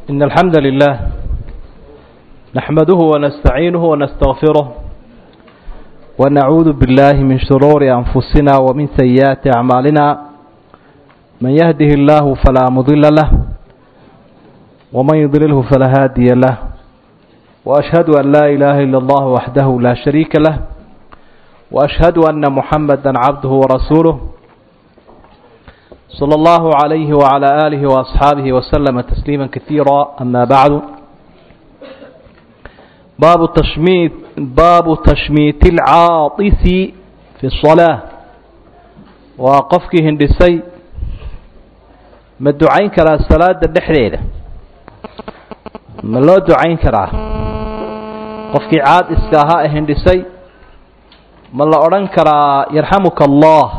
إن الحمد لله نحمده ونستعينه ونستغفره ونعوذ بالله من شرور أنفسنا ومن سيئات أعمالنا من يهده الله فلا مضل له ومن يضلله فلا هادي له وأشهد أن لا إله إلا الله وحده لا شريك له وأشهد أن محمدا عبده ورسوله صلى الله عليه وعلى آله وأصحابه وسلم تسليما كثيرا أما بعد باب تشميت باب تشميت العاطس في الصلاة وقفك هندسي ما الدعين كرا الصلاة الدحريرة ما لو دعين كرا قفك عاد اسكاها هندسي ما لا أرن كرا يرحمك الله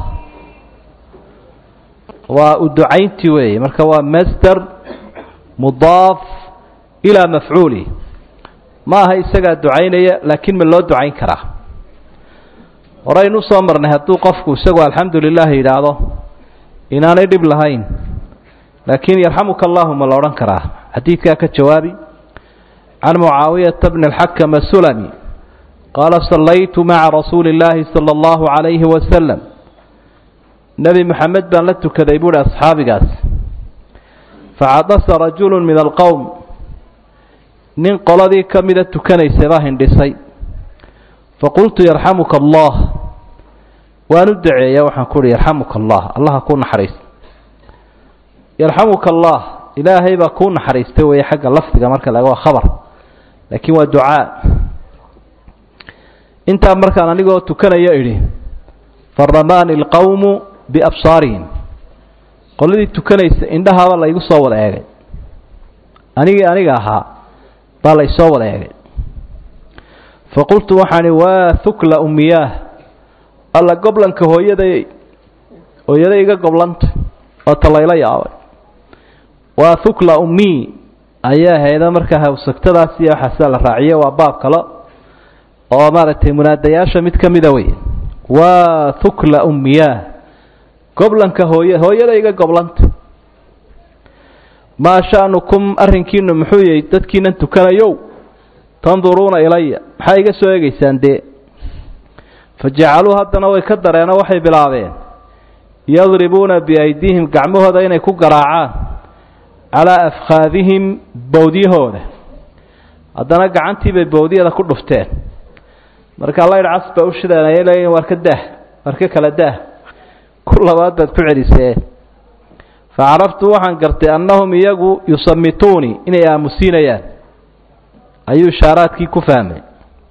waa u ducaynti weeye marka waa master mudaaf ilaa mafcuuli ma aha isagaa ducaynaya laakiin ma loo ducayn karaa horaynu usoo marnay hadduu qofku isagu alxamdu lilah yidhaahdo inaanay dhib lahayn laakiin yarxamuka allahu ma la odhan karaa xadiidkaa ka jawaabi can mucaawiyata bni alxakam asulami qaala sallaytu maca rasuuli اllaahi salى اllahu عalayhi wasalam nebi moxamed baan la tukaday buuhi asxaabigaas facadasa rajulu min alqowm nin qoladii ka mida tukanaysay baa hindhisay faqultu yarxamuka allah waan u daceeya waxaan ku uhi yarxamuka allah allaha kuu naxariista yarxamuka allah ilaahay baa kuu naxariistay weeye xagga lafdiga marka laga waa khabar laakiin waa ducaa intaa markaan anigoo tukanayo idhi faramaani alqowmu biabsaarihim qoladii tukanaysa indhahaaba la igu soo wada eegay anigii aniga ahaa baa la isoo wada eegay faqultu waxaani waa hukla ummiyaah alla goblanka hooyaday hooyaday iga goblanta oo talayla yaabay waa hukla ummii ayaa hayda markaa hawsagtadaas iyo waxaasaa la raaciye waa baab kale oo maaragtay munaadayaasha mid ka mida wey waa hukla ummiyaah goblanka hooy hooyada iga goblanta maa sha'nukum arrinkiinu muxuu yahay dadkiinan tukanayow tanduruuna ilaya maxaa iga soo eegaysaan dee fa jacaluu haddana way ka dareeno waxay bilaabeen yadribuuna biaydiihim gacmahooda inay ku garaacaan calaa afkhaadihim bowdyahooda haddana gacantiibay bowdyada ku dhufteen marka laydh cas baa u shideenaya leeyiin waar ka daah waar ka kala daah ku labaad baad ku celisee fa caraftu waxaan gartay annahum iyagu yusamituunii inay aamusiinayaan ayuu ishaaraadkii ku fahmay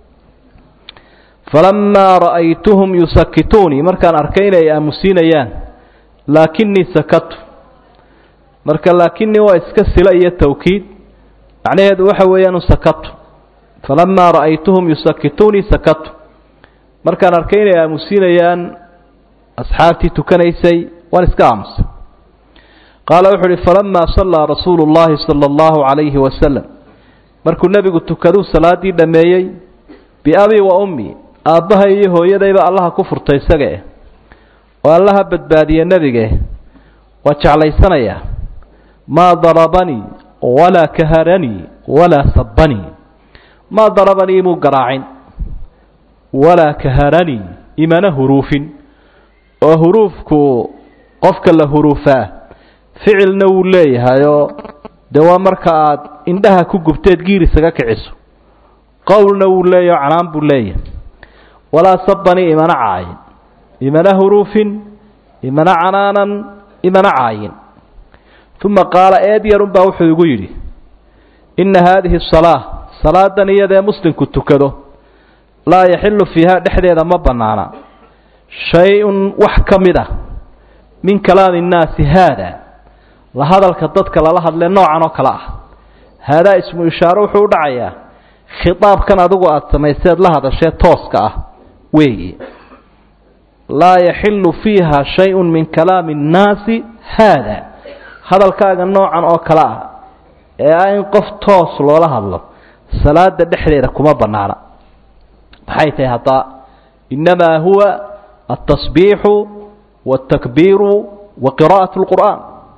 falamaa ra'aytuhum yusakituunii markaan arkay inay aamusiinayaan laakinii sakatu marka laakinii waa iska sila iyo tawkiid macnaheedu waxa weeyaanu sakatu falamaa ra'aytuhum yusakituunii sakatu markaan arkay inay aamusiinayaan asxaabtii tukanaysay waan iska aamusay qaala wuxuu uhi falamaa sallaa rasuulu llaahi sala allahu calayhi wasalam markuu nebigu tukaduu salaadii dhammeeyey biabii wa ummi aabbahay iyo hooyadayba allaha ku furtay isagae oo allaha badbaadiye nebige waa jeclaysanayaa maa darabanii walaa kaharanii walaa sabbanii maa darabanii imuu garaacin walaa kaharanii imana huruufin oo huruufku qofka la huruufaa ficilna wuu leeyahayoo dee waa marka aad indhaha ku gubteed giir isaga kiciso qowlna wuu leeyaho canaan buu leeyahay walaa sabani imana caayin imana huruufin imana canaanan imana caayin uma qaala eed yarunbaa wuxuu igu yidhi inna haadihi salaa salaadan iyadee muslimku tukado laa yaxilu fiiha dhexdeeda ma bannaana shay-un wax ka mid ah min kalaami innaasi haada la hadalka dadka lala hadlee noocan oo kale ah haadaa ismu ishaaro wuxuu u dhacayaa khitaabkan adigu aada samayseed la hadashee tooska ah weeye laa yaxilu fiiha shay-un min kalaami innaasi haada hadalkaaga noocan oo kale ah ee ah in qof toos loola hadlo salaada dhexdeeda kuma bannaana maxay tahay haddaa innamaa huwa altasbiixu waaltakbiiru wa qiraa'at lqur'aan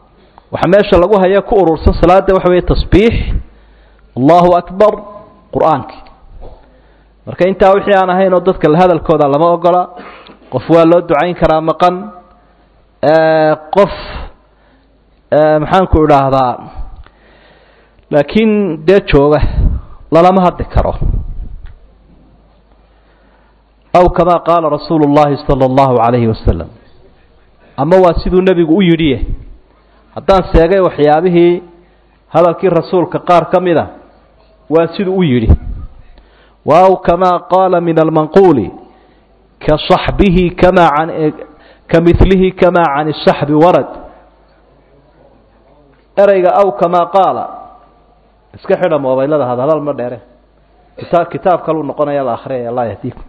waxaa meesha lagu haya ku urursan salaada waxa weeye tasbiix allahu akbar qur-aankii marka intaa wixii aan ahayn oo dadka hadalkooda lama ogola qof waa loo ducayn karaa maqan qof maxaanku idhaahdaa laakiin dee jooga lalama hadli karo aw kamaa qaala rasuulu اllahi salى اllahu عalayhi wasalam ama waa siduu nebigu u yidhiye haddaan seegay waxyaabihii hadalkii rasuulka qaar ka mida waa siduu u yidhi wa aw kamaa qaala min almanquuli ka صaxbihi kama an ka milihi kama can الصaxbi warad ereyga aw kamaa qaala iska xidha mobaylada had hadal ma dheere kita kitaab kaluu noqonaya la akriyaya allah yahdiikum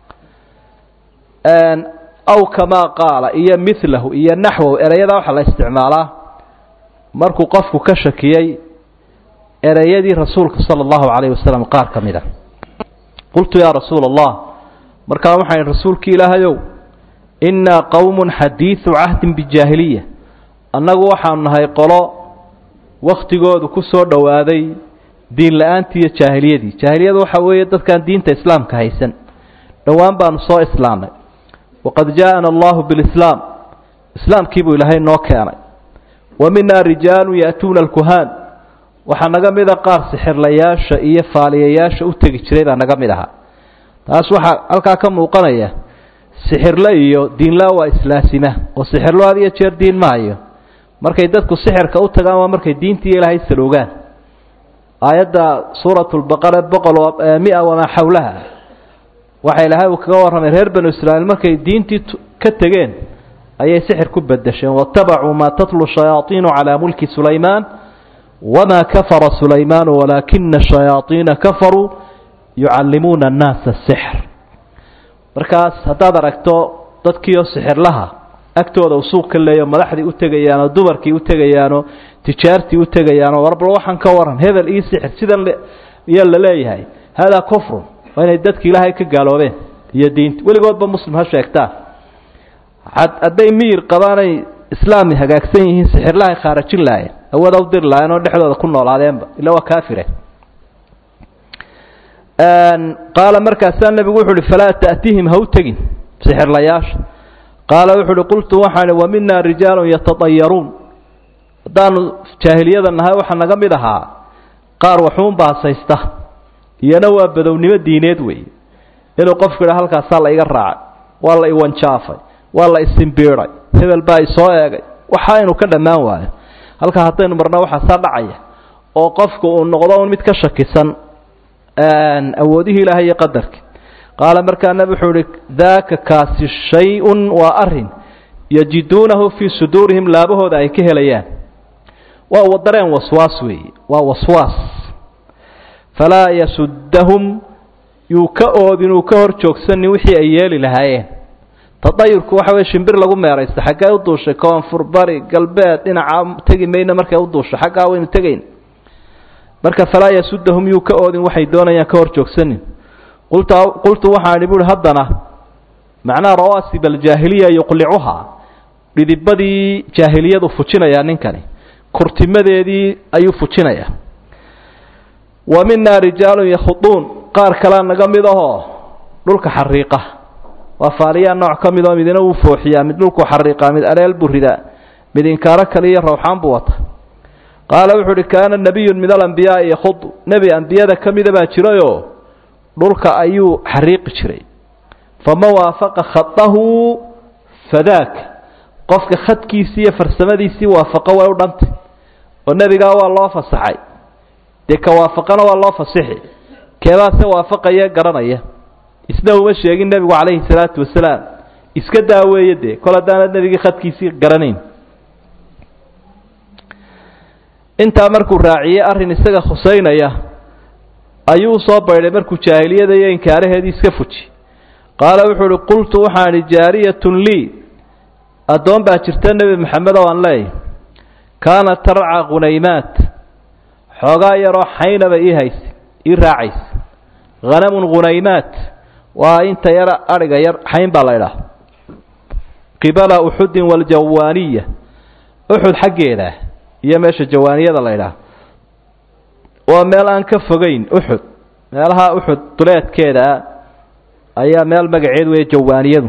aw kamaa qaala iyo milahu iyo naxwow ereyada waxaa la isticmaalaa markuu qofku ka shakiyey ereyadii rasuulka sala allahu calayhi wasalam qaar ka mid a qultu yaa rasuula allah markaa waxaan rasuulki ilaahayow innaa qowmun xadiidu cahdin bijaahiliya annagu waxaanu nahay qolo waktigoodu ku soo dhowaaday diin la-aantii iyo jaahiliyadii jaahiliyadu waxa weeye dadkaan diinta islaamka haysan dhowaan baanu soo islaamnay waqad jaaءana allahu bilislaam islaamkii buu ilaahay noo keenay wa minaa rijaalu ya'tuuna alkuhaan waxaa naga mida qaar sixirlayaasha iyo faaliyayaasha u tegi jiray baa naga mid ahaa taas waxaa halkaa ka muuqanaya sixirle iyo diinla waa islaasima oo sixirlo had iyo jeer diin maayo markay dadku sixirka u tagaan waa markay diintii ilaahay saloogaan aayadda suurat lbaqara boqol mia wamaa xawlaha waxa ilaahay uu kaga warramay reer banu israa'iil markay diintii ka tegeen ayay sixir ku bedesheen waاtabacuu maa tatlu shayaaiinu calaa mulki sulaymaan wamaa kafara sulaymaanu walaakina shayaaiina kafaruu yucallimuuna annaasa sixr markaas haddaad aragto dadkiioo sixirlaha agtooda uu suuq ka leeyo madaxdii u tegayaanoo dumarkii u tegayaanoo tijaartii u tegayaanoo warbal waxaan ka waran hebel io sixir sidan yaa la leeyahay haadaa kufrun waa inay dadki ilaahay ka gaaloobeen iyo diinta weligoodba muslim ha sheegtaa hadday miyir qabaanay islaami hagaagsan yihiin sixirlahay khaarajin lahayen awooda u diri lahayen oo dhexdooda ku noolaadeenba illa waa kaafire qaala markaasaa nebigu wuxu uhi falaa ta'tihim ha u tegin sixirlayaasha qaala wuxu uhi qultu waxaan wa minaa rijaalun yatadayaruun haddaanu jaahiliyada nahay waxaa naga mid ahaa qaar waxuun baasaysta iyana waa badownimo diineed weeye inuu qofku idha halkaasaa la iga raacay waa la iwanjaafay waa la isimbiiday hebel baa isoo eegay waxa inu ka dhammaan waayo halkaa haddaynu marna waxaasaa dhacaya oo qofku uu noqdo un mid ka shakisan awoodihii ilaahay iyo qadarkii qaala markaa nebi wuxuu ihi daaka kaasi shay-un waa arin yajiduunahu fii suduurihim laabahooda ay ka helayaan waa wadareen waswaas weeye waa waswaas falaa yasuddahum yuu ka oodin uu ka hor joogsanin wixii ay yeeli lahaayeen tadayurku waxa weye shimbir lagu meeraysta xaggee u duushay koonfur bari galbeed dhinaca tegi mayno markay u duusho xaggaa waynu tegayn marka falaa yasuddahum yuu ka oodin waxay doonayaan ka hor joogsanin qultu qultu waxaan idhi buuhi haddana macnaha rawaasib aljaahiliya yuqlicuhaa dhidibadii jaahiliyadu fujinayaa ninkani kurtimadeedii ayuu fujinayaa wa minaa rijaalun yakhuduun qaar kalea naga mid ahoo dhulka xariiqa waa faaliyaa nooc ka mid oo midina wuu fooxiyaa mid dhulku xariiqaa mid aleel buu ridaa mid inkaaro kale iyo rawxaan buu wata qaala wuxuu uhi kaana nabiyun min alambiyaai yakhudu nebi ambiyada ka mida baa jirayoo dhulka ayuu xariiqi jiray faman waafaqa khadahu fadaak qofka khadkiisii iyo farsamadiisii waafaqo way u dhantay oo nebigaa waa loo fasaxay dee ka waafaqana waa loo fasixi keebaase waafaqaya garanaya isna uma sheegin nebigu calayhi salaatu wasalaam iska daaweeye dee kol haddaanad nebigii khadkiisii garanayn intaa markuu raaciyey arrin isaga khusaynaya ayuu soo baydhay markuu jaahiliyada iyo inkaaraheedii iska fuji qaala wuxuu uhi qultu waxaan idhi jaariyatun lii addoon baa jirta nebi maxamed oo aan leeyahy kaanat tarca khunaymaat xoogaa yaroo xaynaba ii haysa ii raacaysa hanamun khunaymaat waa inta yara adhiga yar xayn baa la idhaah qibala uxudin waljawaaniya uxud xaggeeda iyo meesha jawaaniyada la ydhaah waa meel aan ka fogeyn uxud meelaha uxud duleedkeeda ayaa meel magaceed weeye jawaaniyadu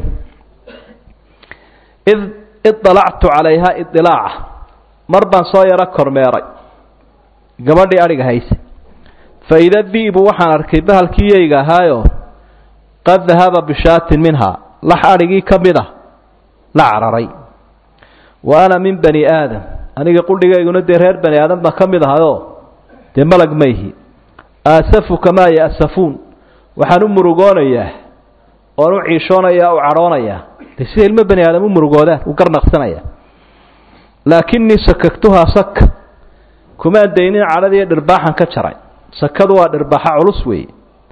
id idalactu calayha idilaaca mar baan soo yaro kormeeray gabadhii adhiga hayse fa ida di'bu waxaan arkay bahalkii yeyga ahaayo qad dahaba bishaatin minhaa lax adhigii ka mid ah la cararay wa ana min bani aadam aniga qudhigayguna dee reer bani aadam baan ka mid ahayoo dee malag ma ihi aasafu kamaa ya'safuun waxaan u murugoonayaa oon u ciishoonayaa u cadhoonayaa dee sida ilmo bani aadam u murugoodaan u garnaqsanaya laakinii sakagtuhaa saka kumaan daynin cadhadiiyo dhirbaaxan ka jaray sakadu waa dhirbaaxa culus weeye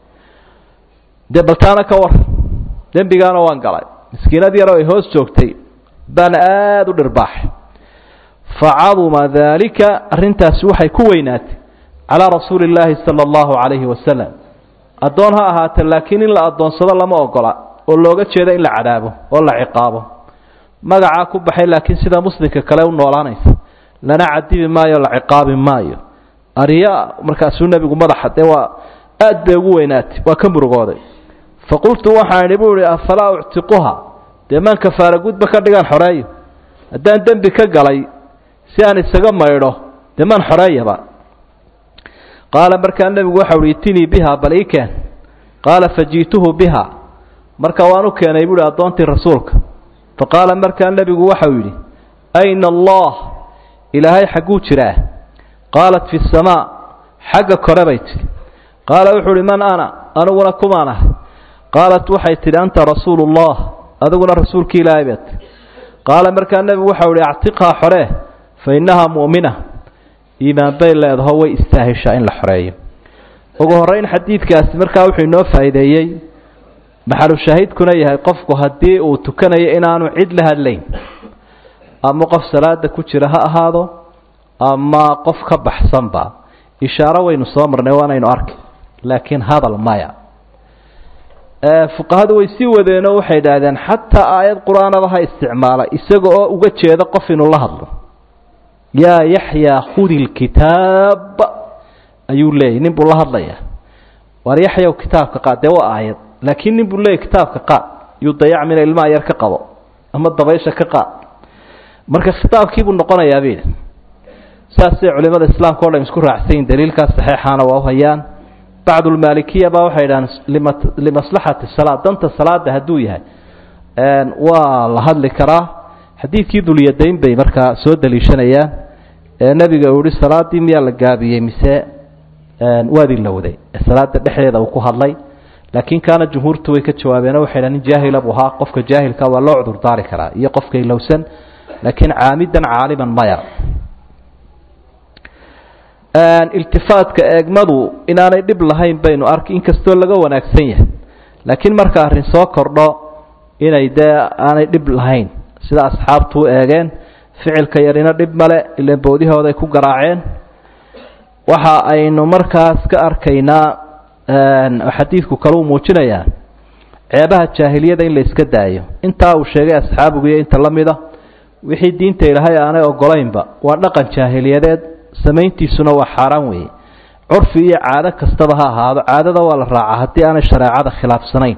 dee baltaana ka war dembigaana waan galay miskiinad yaroo ay hoos joogtay baan aada u dhirbaaxay facaduma daalika arrintaasi waxay ku weynaatay calaa rasuuli illaahi sala allahu calayhi wasalam addoon ha ahaatee laakiin in la addoonsado lama ogola oo looga jeedo in la cadaabo oo la ciqaabo magacaa ku baxay laakiin sida muslimka kale u noolaanaysa lana cadibi maayo la ciqaabi maayo arya markaasuu nebigu madaxa dee waa aad bay ugu weynaatay waa ka murugooday faqultu waxaan idhi buu ihi afalaa uctiquha dee maan kafaara gudba ka dhigaan xoreeyo haddaan dembi ka galay si aan isaga maydho dee maan xoreeyaba qaala markaa nebigu waxau uhi itinii biha bal ii keen qaala faji'tuhu biha marka waan u keenay buuhi addoontii rasuulka fa qaala markaa nebigu waxau yidhi ayna allah ilaahay xagguu jiraa qaalat fi samaa xagga kore bay tidhi qaala wuxuu uhi man ana aniguna kumaan ah qaalat waxay tidhi anta rasuulu ullah adiguna rasuulkii ilaahay baad tihi qaala markaa nebigu waxau ihi actiqhaa xoree fa innahaa mu'mina iimaan bay leedaho way istaahishaa in la xoreeyo ugu horrayn xadiidkaasi markaa wuxuu inoo faa'iideeyey maxalushaahidkuna yahay qofku haddii uu tukanayo inaanu cid la hadlayn ama qof salaada ku jira ha ahaado ama qof ka baxsanba ishaaro waynu soo marnay waanaynu arki laakiin hadal maya fuqahadu way sii wadeenoo waxay idhaahdeen xataa aayad qur-aanada ha isticmaala isaga oo uga jeeda qof inuu la hadlo yaa yaxyaa khudi lkitaab ayuu leeyay nin buu la hadlayaa waar yaxyaw kitaabka qaad dee waa aayad laakiin nin buu leeyay kitaabka qaad yuu dayac mina ilmaha yar ka qabo ama dabaysha ka qaad marka khitaabkiibuu noqonayaa bay idhi saasay culimada islaamka o dhan isku raacsayin daliilkaas saxeixaana waa u hayaan bacdulmaalikiya baa waxay idhahaan lima limaslaxati salaa danta salaada hadduu yahay waa la hadli karaa xadiidkii dulyadayn bay markaa soo daliishanayaan ee nebiga uu yihi salaadii miyaa la gaabiyey mise waadii lowday salaada dhexdeeda uu ku hadlay laakiin kaana jumhuurtu way ka jawaabeen waxay dhahan nin jaahila buu ahaa qofka jaahilka waa loo cudur daari karaa iyo qofka ilowsan laakiin caamidan caaliman maya iltifaatka eegmadu inaanay dhib lahayn baynu arki inkastoo laga wanaagsan yahay laakiin marka arrin soo kordho inay dee aanay dhib lahayn sida asxaabtu u eegeen ficilka yarina dhib male ilan boodihooday ku garaaceen waxa aynu markaas ka arkaynaa xadiidku kale uu muujinayaa ceebaha jaahiliyada in la iska daayo intaa uu sheegay asxaabigu iyo inta la mida wixii diinta ilaahay aanay ogolaynba waa dhaqan jaahiliyadeed samayntiisuna waa xaaraan weeye curfi iyo caado kastaba ha ahaado caadada waa la raacaa haddii aanay shareecada khilaafsanayn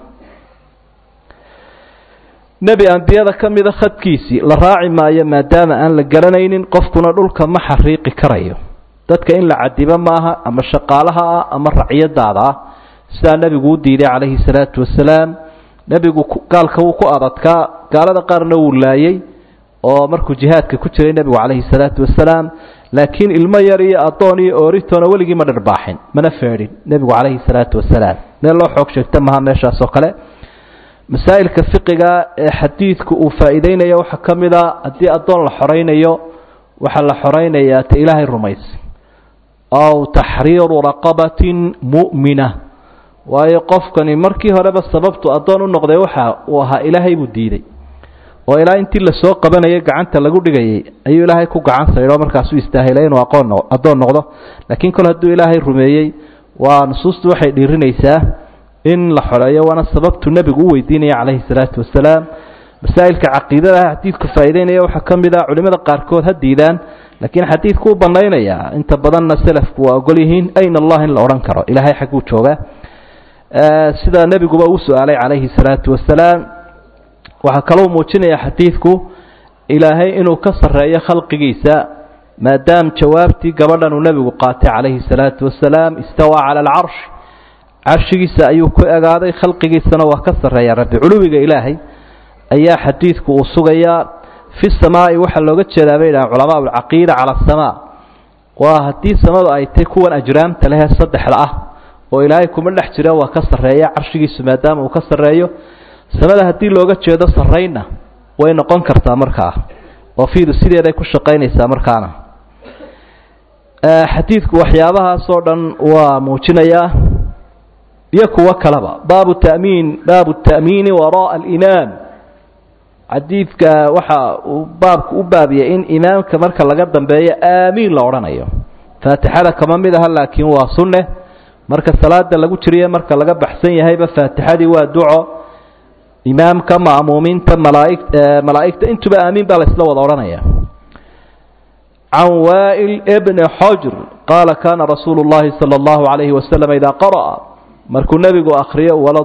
nebi ambiyada ka mida khadkiisii la raaci maayo maadaama aan la garanaynin qofkuna dhulka ma xariiqi karayo dadka in la cadibo maaha ama shaqaalaha ah ama racyadaada ah sidaa nebigu u diiday calayhi salaatu wasalaam nebigu gaalka wuu ku adadkaa gaalada qaarna wuu laayey oo markuu jihaadka ku jiray nebigu calayhi salaatu wasalaam laakiin ilmo yar iyo addoon iyo ooritoona weligii ma dhirbaaxin mana feedhin nebigu calayhi salaatu wasalaam meel loo xoog sheegta maha meeshaas oo kale masaa'ilka fiqiga ee xadiidku uu faa'iideynayo waxaa ka mid a haddii addoon la xoraynayo waxaa la xoraynayaa ta ilaahay rumaysa aw taxriiru raqabatin mu'mina waayo qofkani markii horeba sababtu addoon u noqday waxa uu ahaa ilaahay buu diiday oo ilaa intii lasoo qabanayay gacanta lagu dhigayay ayuu ilaahay ku gacan saydho markaasuu istaahilay inuu aqoon addoon noqdo laakiin kol hadduu ilaahay rumeeyey waa nusuustu waxay dhiirinaysaa in la xoreeyo waana sababtu nebigu u weydiinaya calayhi salaatu wasalaam masaa'ilka caqiidadaha xadiidku faa'iideynaya waxaa ka mid ah culimmada qaarkood ha diidaan laakiin xadiidku u banaynayaa inta badanna selafku waa ogol yihiin ayna allah in la odhan karo ilaahay xagguu joogaa sida nebiguba uu su-aalay calayhi salaatu wasalaam waxaa kaloo muujinaya xadiidku ilaahay inuu ka sarreeyo khalqigiisa maadaam jawaabtii gabadhan uu nebigu qaatay calayhi salaatu wasalaam istawaa cala alcarsh carshigiisa ayuu ku egaaday khalqigiisana waa ka sarreeya rabbi culuwiga ilaahay ayaa xadiidku uu sugayaa fi samaa'i waxaa looga jeedaa bay dhahaan culamaa alcaqiida cala asamaa waa haddii samadu ay tay kuwan ajraamta lehee saddexda ah oo ilaahay kuma dhex jira waa ka sarreeya carshigiisu maadaama uu ka sarreeyo samada haddii looga jeedo sarraynna way noqon kartaa markaa oo fiidu sideeday ku shaqaynaysaa markaana xadiidku waxyaabahaasoo dhan waa muujinayaa iyo kuwo kaleba baabu tamiin baabu ta'miini wara'a alimaam xadiidka waxa uu baabku u baabiyay in imaamka marka laga dambeeyo aamiin la odhanayo faatixada kama mid aha laakiin waa sunne marka salaada lagu jiriyo marka laga baxsan yahayba faatixadii waa duco imaamka ma'muumiinta malaaig malaa'igta intuba aamiin baa la isla wada odhanaya can waa'il bni xojr qaala kana rasuulu اllahi salى اllahu عalayhi wasalam idaa qara'a markuu nebigu akhriyo wala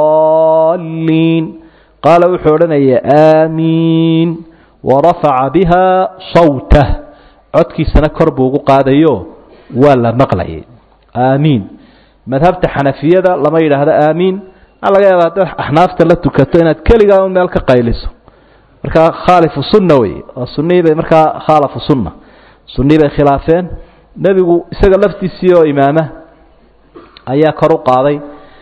daliin qaala wuxuu odhanaya aamiin warafaca biha sawtah codkiisana kor buu ugu qaadayo waa la maqlayay aamiin madhabta xanafiyada lama yidhaahdo aamiin waxaa laga yaaba haddaad axnaafta la tukato inaad keligaa un meel ka qayliso markaa khaalifu sunna wey oo sunnihii bay markaa khaalafu sunna sunnihii bay khilaafeen nebigu isaga laftiisii oo imaama ayaa kor u qaaday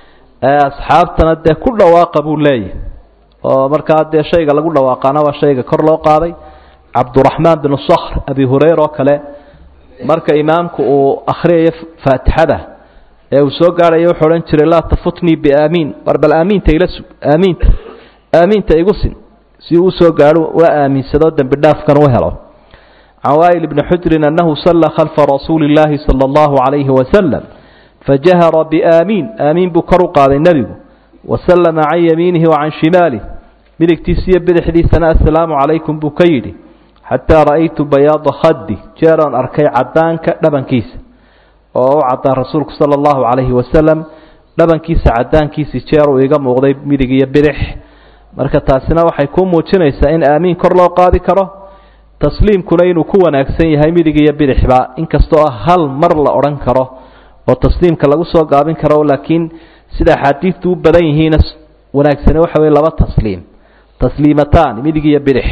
asxaabtana dee ku dhawaaqa buu leeyahy oo markaa dee shayga lagu dhawaaqaana waa shayga kor loo qaaday cabduraxmaan binu sakhr abi hureyra oo kale marka imaamku uu akhriyayo faatixada ee uu soo gaadhayo wuxuu odhan jiray laa tafutnii biaamiin war bal aamiinta ila sug aamiinta aamiinta igu sin si uu usoo gaadho ula aaminsado dembi dhaafkan u helo can waa'il bni xujrin annahu salla khalfa rasuuli illaahi sala allahu calayhi wasalam fajahara biaamiin aamiin buu kor u qaaday nebigu wasallama can yamiinihi wa can shimaalih midigtiisa iyo bidixdiisana assalaamu calaykum buu ka yidhi xataa ra'aytu bayaada khaddi jeeroon arkay caddaanka dhabankiisa oo u caddaan rasuulku sala allahu calayhi wasalam dhabankiisa caddaankiisii jeeruu iga muuqday midig iyo bidix marka taasina waxay ku muujinaysaa in aamiin kor loo qaadi karo tasliimkuna inuu ku wanaagsan yahay midig iyo bidixba inkastoo hal mar la odhan karo oo tasliimka lagu soo gaabin karo laakiin sida axaadiidtu u badan yihiina wanaagsani waxa weye laba tasliim tasliimataan midig iyo bidix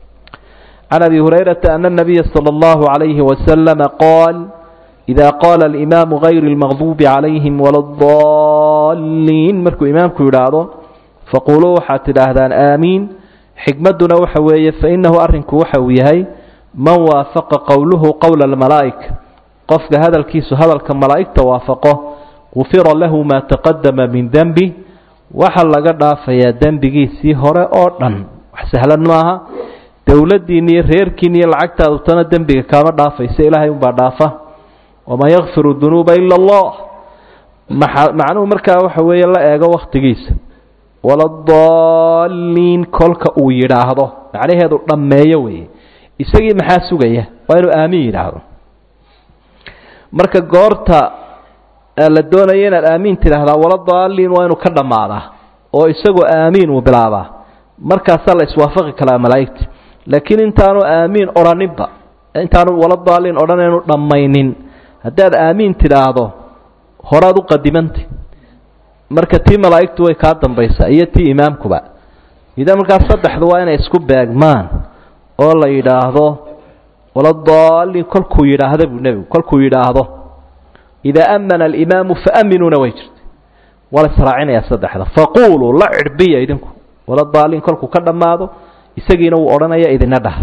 can abi hurayrata ana nabiya sala allahu calayhi wasalama qaal ida qaala alimaamu gayri lmaqduubi calayhim wala adaliin markuu imaamku yidhaahdo faquluu waxaad tidhaahdaan aamiin xikmadduna waxa weeye fainahu arrinku waxa uu yahay man waafaqa qowluhu qowla almalaa'ika qofka hadalkiisu hadalka malaa'igta waafaqo gufira lahu maa taqadama min dembi waxa laga dhaafayaa dembigiisii hore oo dhan wax sahlan maaha dowladdiinna iyo reerkiina iyo lacagtaadu tana dembiga kaama dhaafaysa ilaahay unbaa dhaafa waman yakfiru dunuuba ila allah macnuhu markaa waxa weeye la eego wakhtigiisa waladaliin kolka uu yidhaahdo macnaheedu dhammeeyo weeye isagii maxaa sugaya waa inuu aamin yidhaahdo marka goorta la doonaya inaad aamiin tidhaahdaa waladaliin waa inuu ka dhammaadaa oo isagoo aamiin uu bilaabaa markaasaa la iswaafaqi karaa malaa'igta laakiin intaanu aamiin odhaninba intaanu waladaliin odhanaynu dhammaynin haddaad aamiin tidhaahdo horaad u qadimantay marka tii malaa'igtu way kaa dambaysaa iyo tii imaamkuba idaa markaas saddexdu waa inay isku beegmaan oo la yidhaahdo waladaliin kolkuu yidhaahda buu nebigu kolkuu yidhaahdo idaa amana alimaamu faaminuuna way jirta waa la israacinayaa saddexda faquuluu la cirbiya idinku waladaliin kolkuu ka dhammaado isagiina wuu odhanaya idina dhah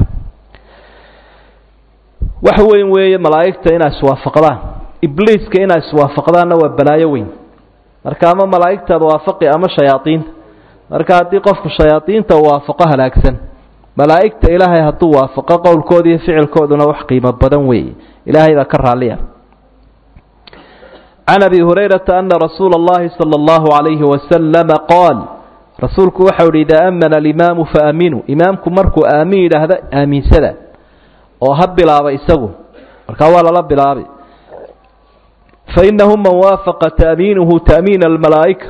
wax weyn weeye malaa'igta inay iswaafaqdaan ibliiska inay iswaafaqdaanna waa balaayo weyn marka ama malaa'igtaada waafaqi ama shayaadiinta marka haddii qofku shayaadiinta uu waafaqo halaagsan malaa'igta ilaahay hadduu waafaqo qowlkooda iyo ficilkooduna wax qiimo badan weeye ilaahay baa ka raalliya can abi hurayrata ana rasuula اllahi salى اllahu عalayhi wasalama qaal rasuulku waxau ihi idaa amana alimaamu faaminuu imaamku markuu aamin yidhaahda aaminsada oo ha bilaaba isagu markaa waa lala bilaabi fainahu man waafaqa ta'miinuhu ta'miina almalaa'ika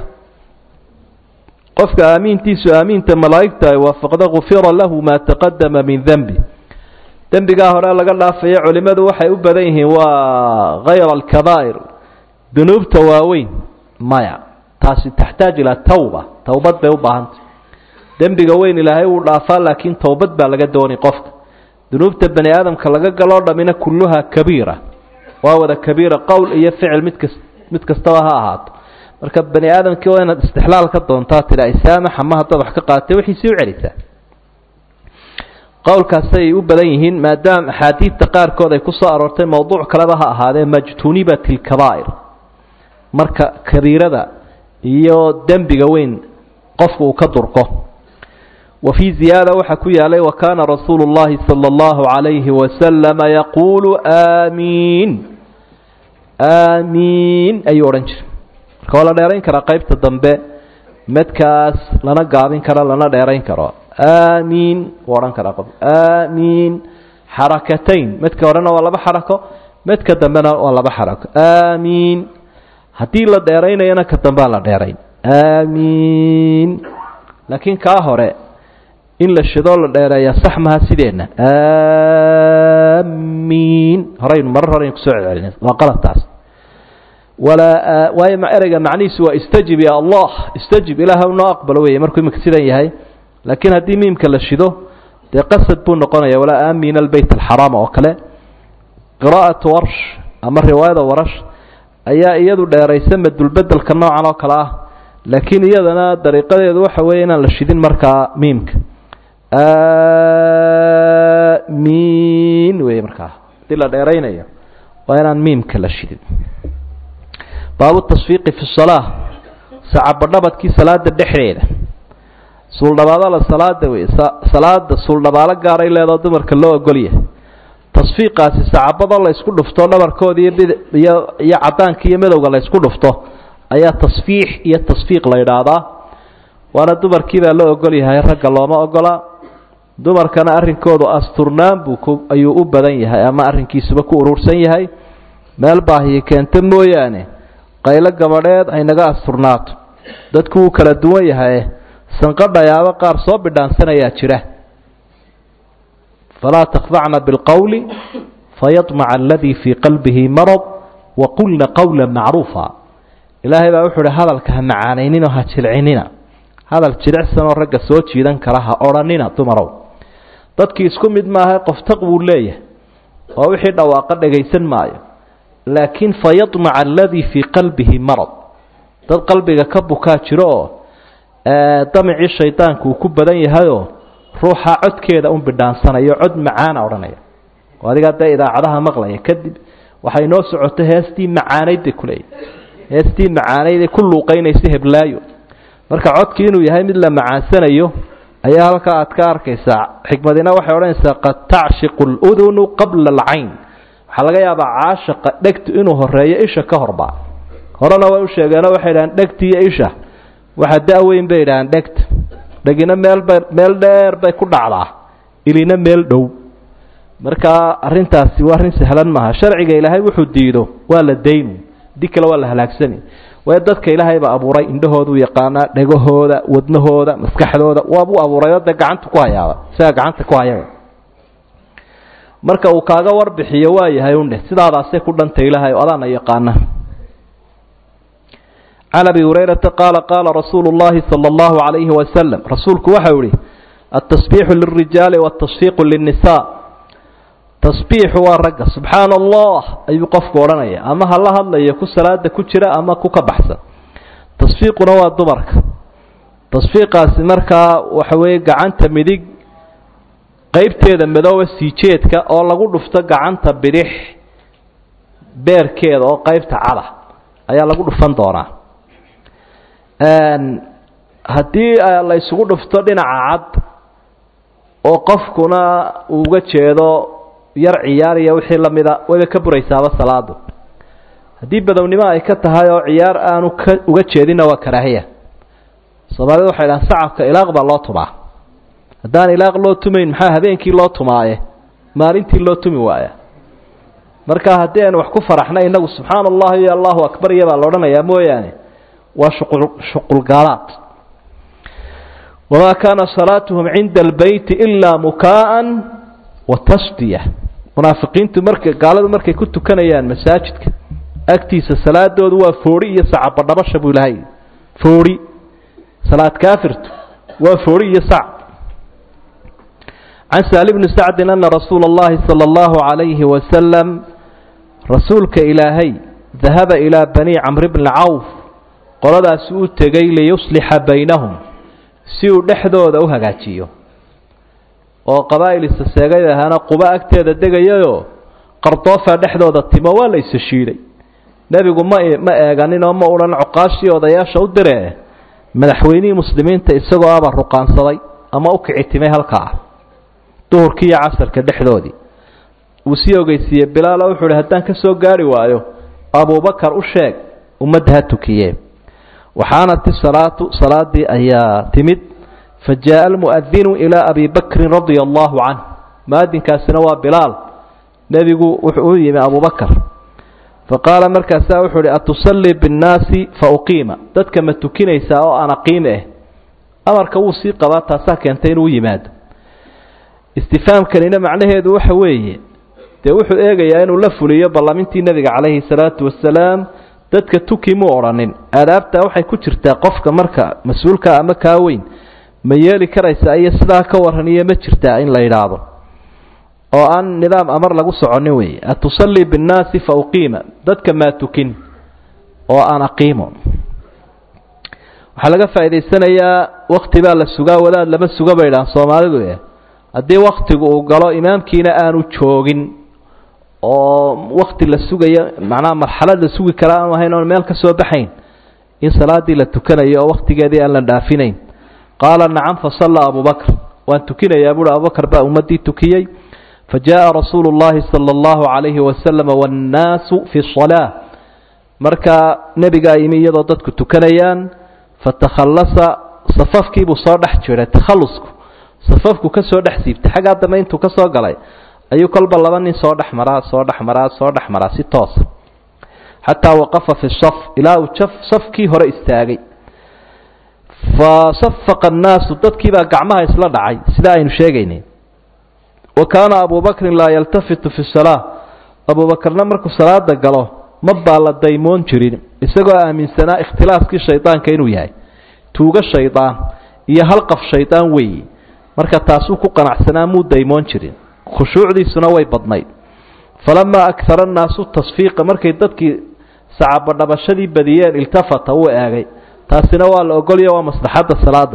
qofka aamiintiisu aamiinta malaa'igta ay waafaqda gufira lahu maa taqadama min denbi dembigaa hore laga dhaafaya culimmadu waxay u badan yihiin waa hayra alkabaa'ir dunuubta waaweyn maya taasi taxtaaj ilaa tawba towbad bay u baahantay dembiga weyn ilaahay wuu dhaafaa laakiin towbad baa laga doonay qofka dunuubta bani aadamka laga galoo dhammina kulluhaa kabiira waa wada kabiira qowl iyo ficil mid kas mid kastaba ha ahaato marka bani aadamkii waa inaad istixlaal ka doontaa tidha isaamax ama haddaad wax ka qaadatay waxiisii u celisaa qowlkaasay u badan yihiin maadaama axaadiidta qaarkood ay ku soo aroortay mowduuc kaleba ha ahaadee majtunibat ilkabaa'ir marka kabiirada iyo dembiga weyn qofku uu ka durko wa fii ziyaada waxaa ku yaalay wa kaana rasuulu llahi sala allahu calayhi wasalama yaquulu aamiin aamiin ayuu odhan jiray marka waa la dheerayn karaa qeybta dambe medkaas lana gaabin karo lana dheerayn karo aamiin wuu odhan karaa qof aamiin xarakatayn medka horena waa laba xarako medka dambena waa laba xarako aamiin haddii la dheeraynayana ka dambea la dheerayn aamiin laakiin kaa hore in la shidoo la dheereeyaa sax maha sideenna aamiin horaynu marar horeynu kusoo celcelina waa qaladtaas walaa waayo ereyga macnihiisu waa istajib ya allah istajib ilaah noo aqbalo weeye markuu iminka sidan yahay laakiin haddii miimka la shido dee qasad buu noqonaya walaa aamina albeyt alxaraam oo kale qiraa'atu warsh ama riwaayada warash ayaa iyadu dheeraysa madulbedelka noocan oo kale ah laakiin iyadana dariiqadeedu waxa weeye inaan la shidin markaa miimka aamiin wey markaa haddii la dheeraynayo waa inaan miimka la shidin baabu tasfiiqi fi salaa sacabadhabadkii salaada dhexdeeda suuldhabaadala salaada wey salaada suuldhabaalo gaaray leedoo dumarka loo ogolyahay tasfiiqaasi sacabada la ysku dhufto dhabarkooda iyo iyo iyo cadaanka iyo madowga la ysku dhufto ayaa tasfiix iyo tasfiiq la yidhaahdaa waana dumarkiibaa loo ogol yahay ragga looma ogola dumarkana arrinkoodu asturnaan buu ku ayuu u badan yahay ama arrinkiisuba ku urursan yahay meel baahiyo keento mooyaane qaylo gabadheed haynaga asturnaato dadku wuu kala duwan yahaye sanqadhayaaba qaar soo bidhaansanayaa jira falaa takhdacna bilqowli fayadmaca aladii fii qalbihi marad waqulna qowla macruufa ilaahay baa wuxuu uhi hadalka ha macaanayninoo ha jilcinina hadal jilicsanoo ragga soo jiidan kara ha odhanina dumarow dadkii isku mid maaha qof taq buu leeyahay oo wixii dhawaaqa dhagaysan maayo laakiin fayadmaca aladii fii qalbihi marad dad qalbiga ka bukaa jiro oo damicii shaydaanku uu ku badan yahayoo ruuxa codkeeda un bidhaansanayo cod macaana odhanaya oo adigaa dee idaacadaha maqlaya kadib waxay noo socoto heestii macaanayd bay kuleeyahy heestii macaanayd ee ku luuqaynaysa heblaayo marka codkii inuu yahay mid la macaansanayo ayaa halkaa aad ka arkaysaa xikmadina waxay odhanaysaa qad tacshiqu ludunu qabla alcayn waxaa laga yaabaa caashaqa dhegtu inuu horeeyo isha ka horba horena way u sheegeenoo waxay idhahaan dhegti iyo isha waxa da-weyn bay idhahaan dhegta dhegina meelbay meel dheer bay ku dhacdaa ilina meel dhow marka arrintaasi waa arrin sahlan maaha sharciga ilaahay wuxuu diido waa la daynu di kale waa la halaagsani waayo dadka ilaahay baa abuuray indhahooduu yaqaanaa dhegahooda wadnahooda maskaxdooda waabuu abuuray oo dee gacanta ku hayaaba isagaa gacanta ku hayaba marka uu kaaga warbixiyo waa yahay undhe sidaadaasay ku dhantay ilaahay o adaana yaqaana can abi hurayrata qaala qaala rasuulu llahi sala allahu calayhi wasalam rasuulku waxau ihi altasbiixu lilrijaali waltasfiiqu linnisaa tasbiixu waa ragga subxaana allah ayuu qofku odhanaya ama hala hadlayo ku salaada ku jira ama ku ka baxsan tasfiiquna waa dumarka tasfiiqaasi markaa waxa weeye gacanta midig qeybteeda madooba siijeedka oo lagu dhufto gacanta bidix beerkeeda oo qeybta cada ayaa lagu dhufan doonaa haddii la isugu dhufto dhinaca cad oo qofkuna uu uga jeedo yar ciyaar iyo wixii lamida wayba ka buraysaaba salaadu haddii badownimo ay ka tahay oo ciyaar aanu ka uga jeedinna waa karaahiya soomaalida waxay dhahaan sacabka ilaaq baa loo tumaa haddaan ilaaq loo tumayn maxaa habeenkii loo tumaaye maalintii loo tumi waaya marka haddii aynu wax ku faraxnay innagu subxaana allah iyo allahu akbar iyo baa la odhanayaa mooyaane waa shuqul shuqulgaalaad wamaa kaana salaatuhum cinda albeyti ilaa mukaa'an wa tasdiya munaafiqiintu marka gaaladu markay ku tukanayaan masaajidka agtiisa salaadoodu waa foori iyo sacabadhabasha buu ilahay foori salaad kaafirtu waa foori iyo sac can saali bni sacdin ana rasuula اllahi salى اllahu عalayhi wasalam rasuulka ilaahay dahaba ilaa bani camr bni cawf qoladaasi u tegay liyuslixa baynahum si uu dhexdooda u hagaajiyo oo qabaa'il isaseegay ahaana quba agteeda degayayoo qardoofaa dhexdooda timo waa la isa shiiday nebigu ma ma eeganin oo ma odhan coqaashii odayaasha u diree madaxweynihii muslimiinta isagoo aba ruqaansaday ama u kici timay halkaa duhurkii iyo casarka dhexdoodii wuu sii ogeysiiyey bilaalo wuxuu uhi haddaan ka soo gaari waayo abubakar u sheeg ummadda ha tukiye waxaanat isalaatu salaadii ayaa timid fa jaءa almu'adinu ilaa abi bakrin radia allahu canh muadinkaasina waa bilaal nebigu wuxuu u yimi abubakar faqaala markaasaa wuxuu uhi atusallii biاnnaasi fauqiima dadka ma tukinaysaa oo aan aqiime ah amarka wuu sii qabaa taasaa keentay inuu yimaado istifaamkanina macnaheedu waxa weeye dee wuxuu eegayaa inuu la fuliyo ballamintii nebiga calayhi salaatu wasalaam dadka tuki muu odhanin aadaabtaa waxay ku jirtaa qofka marka mas-uulka ama kaa weyn ma yeeli karaysaa iyo sidaa ka waran iyo ma jirtaa in la yidhaahdo oo aan nidaam amar lagu soconin weeye atusallii biاnnaasi fa uqiima dadka maa tukin oo aan aqiimo waxaa laga faa'idaysanayaa wakti baa la sugaa wadaad lama suga bay idhahan soomaalidu eh haddii waktigu uu galo imaamkiina aanu joogin oo wakti la sugayo macnaha marxalad la sugi kara aanu ahayn oon meel ka soo baxayn in salaadii la tukanayo oo waktigeedii aan la dhaafinayn qaala nacam fasallaa abubakr waan tukinayaa buuhi abubakar baa ummaddii tukiyey fajaءa rasuulu اllahi salى اllahu عalayhi wasalam wاnnaasu fi الصalaaة markaa nebigaa yimi iyadoo dadku tukanayaan fatakhallasa safafkiibuu soo dhex jiray takhalusku safafku ka soo dhex siibtay xaggaa dambe intuu ka soo galay ayuu kolba laba nin soo dhex maraa soo dhex maraa soo dhex maraa si toosa xataa waqafa fi saf ilaa uu jaf safkii hore istaagay fasafaqa annaasu dadkiibaa gacmaha isla dhacay sidaa aynu sheegaynay wa kaana abu bakrin laa yaltafitu fi salaa abubakarna markuu salaada galo ma baa la daymoon jirin isagoo aaminsanaa ikhtilaaskii shaydaanka inuu yahay tuugo shaydaan iyo halqaf shaydaan weeyi marka taasuu ku qanacsanaa muu daymoon jirin khushuucdiisuna way badnayd falamaa akara annaasu tasfiiqa markay dadkii sacabadhabashadii badiyeen iltafata wuu eegay taasina waa la ogolya waa maslaxadda salaada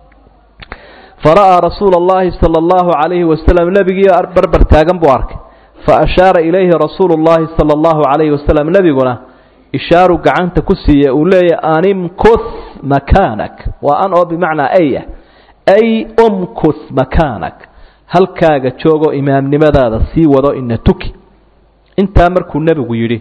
fara'aa rasuula allahi sala allahu calayhi wasalam nebigii barbar taagan buu arkay fa ashaara ilayhi rasuulu llahi sala allahu calayhi wasalam nebiguna ishaaru gacanta ku siiya uu leeyahy animkuth makaanak waa an oo bimacnaa ay ah ay umkuth makaanak halkaaga joogoo imaamnimadaada sii wado ina tuki intaa markuu nebigu yidhi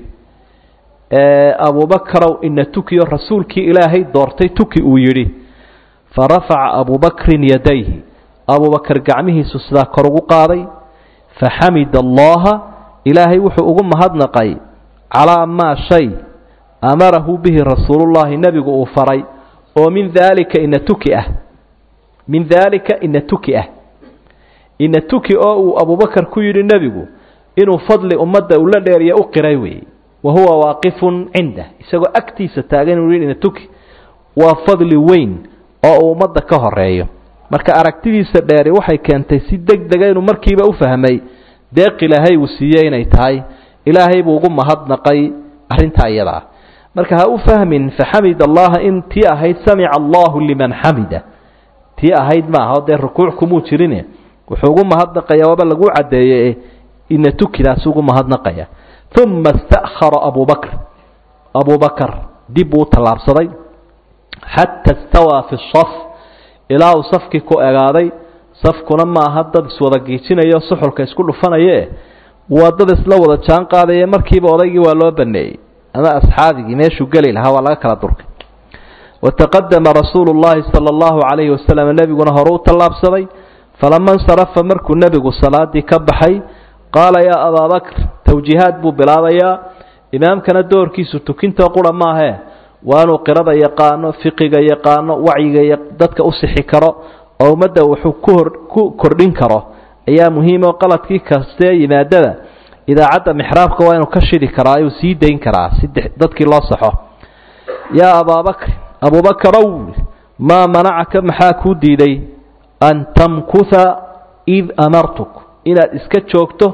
abubakarow ina tukiyo rasuulkii ilaahay doortay tuki uu yidhi farafaca abubakrin yadayhi abubakar gacmihiisu sidaa kor ugu qaaday faxamida allaha ilaahay wuxuu ugu mahadnaqay calaa maa shay amarahu bihi rasuulullahi nebigu uu faray oo min daalika ina tuki ah min daalika ina tuki ah ina tuki oo uu abubakar ku yidhi nebigu inuu fadli ummadda ula dheeriya u qiray weeye wa huwa waaqifun cindah isagoo agtiisa taagan inuu yidhi ina tuki waa fadli weyn oo uu ummadda ka horeeyo marka aragtidiisa dheeri waxay keentay si deg dega inuu markiiba u fahmay deeq ilaahay uu siiyey inay tahay ilaahay buu ugu mahadnaqay arrintaa iyadaa marka ha u fahmin faxamid allaha in tii ahayd samica allahu liman xamida tii ahayd maaha dee rukuuc kumuu jirine wuxuu ugu mahadnaqaya waaba lagu caddeeye ina tukidaas ugu mahadnaqaya uma ista'khara abubakr abubakar dib buu u tallaabsaday xata istawaa fi saf ilaa uu safkii ku egaaday safkuna maaha dad iswada giijinayo suxulka isku dhufanaye waa dad isla wada jaan qaadaye markiiba odaygii waa loo baneeyey ama asxaabigii meeshuu geli lahaa waa laga kala durkay wataqadama rasuulu llahi sala allahu calayhi wasalam nebiguna hore u tallaabsaday falama insarafa markuu nebigu salaadii ka baxay qaala yaa abaa bakr tawjiihaad buu bilaabayaa imaamkana doorkiisu tukinta qura maahee waa inuu qirada yaqaano fiqiga yaqaano wacyiga dadka u sixi karo oo ummadda wuxuu kuhor ku kordhin karo ayaa muhiim oo qaladkii kastee yimaadada idaacadda mixraabka waa inuu ka shidi karaa ayuu sii dayn karaa si dadkii loo saxo yaa abaabakr abuubakarow maa manacaka maxaa kuu diiday an tamkuha id amartuk inaad iska joogto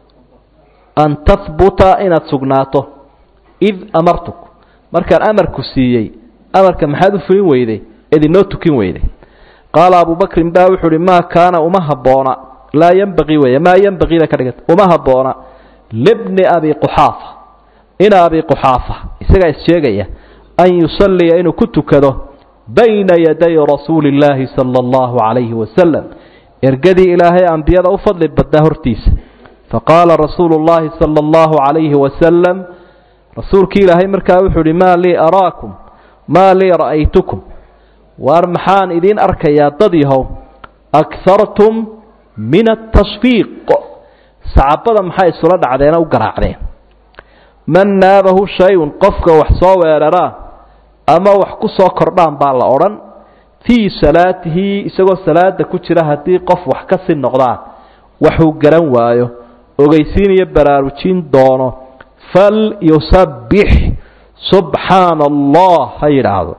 an tahbuta inaad sugnaato id amartuk markaan amarku siiyey amarka maxaad u fulin weyday eed inoo tukin weyday qaala abubakrin baa wuxuu uhi maa kaana uma habboona laa yenbaqii weeye maa yenbaqiina ka dhigata uma habboona libni abi quxaafa ina abi quxaafa isagaa is-sheegaya an yusalliya inuu ku tukado bayna yaday rasuuli illaahi sala allahu calayhi wasalam ergadii ilaahay ambiyada u fadli badnaa hortiisa faqaala rasuulu llahi sala allahu calayhi wasalam rasuulkii ilaahay markaa wuxuu uhi maa lii araakum maa lii ra'aytukum waar maxaan idiin arkayaa dad yahow akartum min atashfiiq sacabada maxay isula dhacdeena u garaacdeen man naabahu shay-un qofka wax soo weeraraa ama wax ku soo kordhaan baa la odhan fii salaatihi isagoo salaada ku jira haddii qof wax ka si noqdaan waxuu garan waayo ogeysiin iyo baraarujin doono fal yusabbix subxaana allah ha yidhaahdo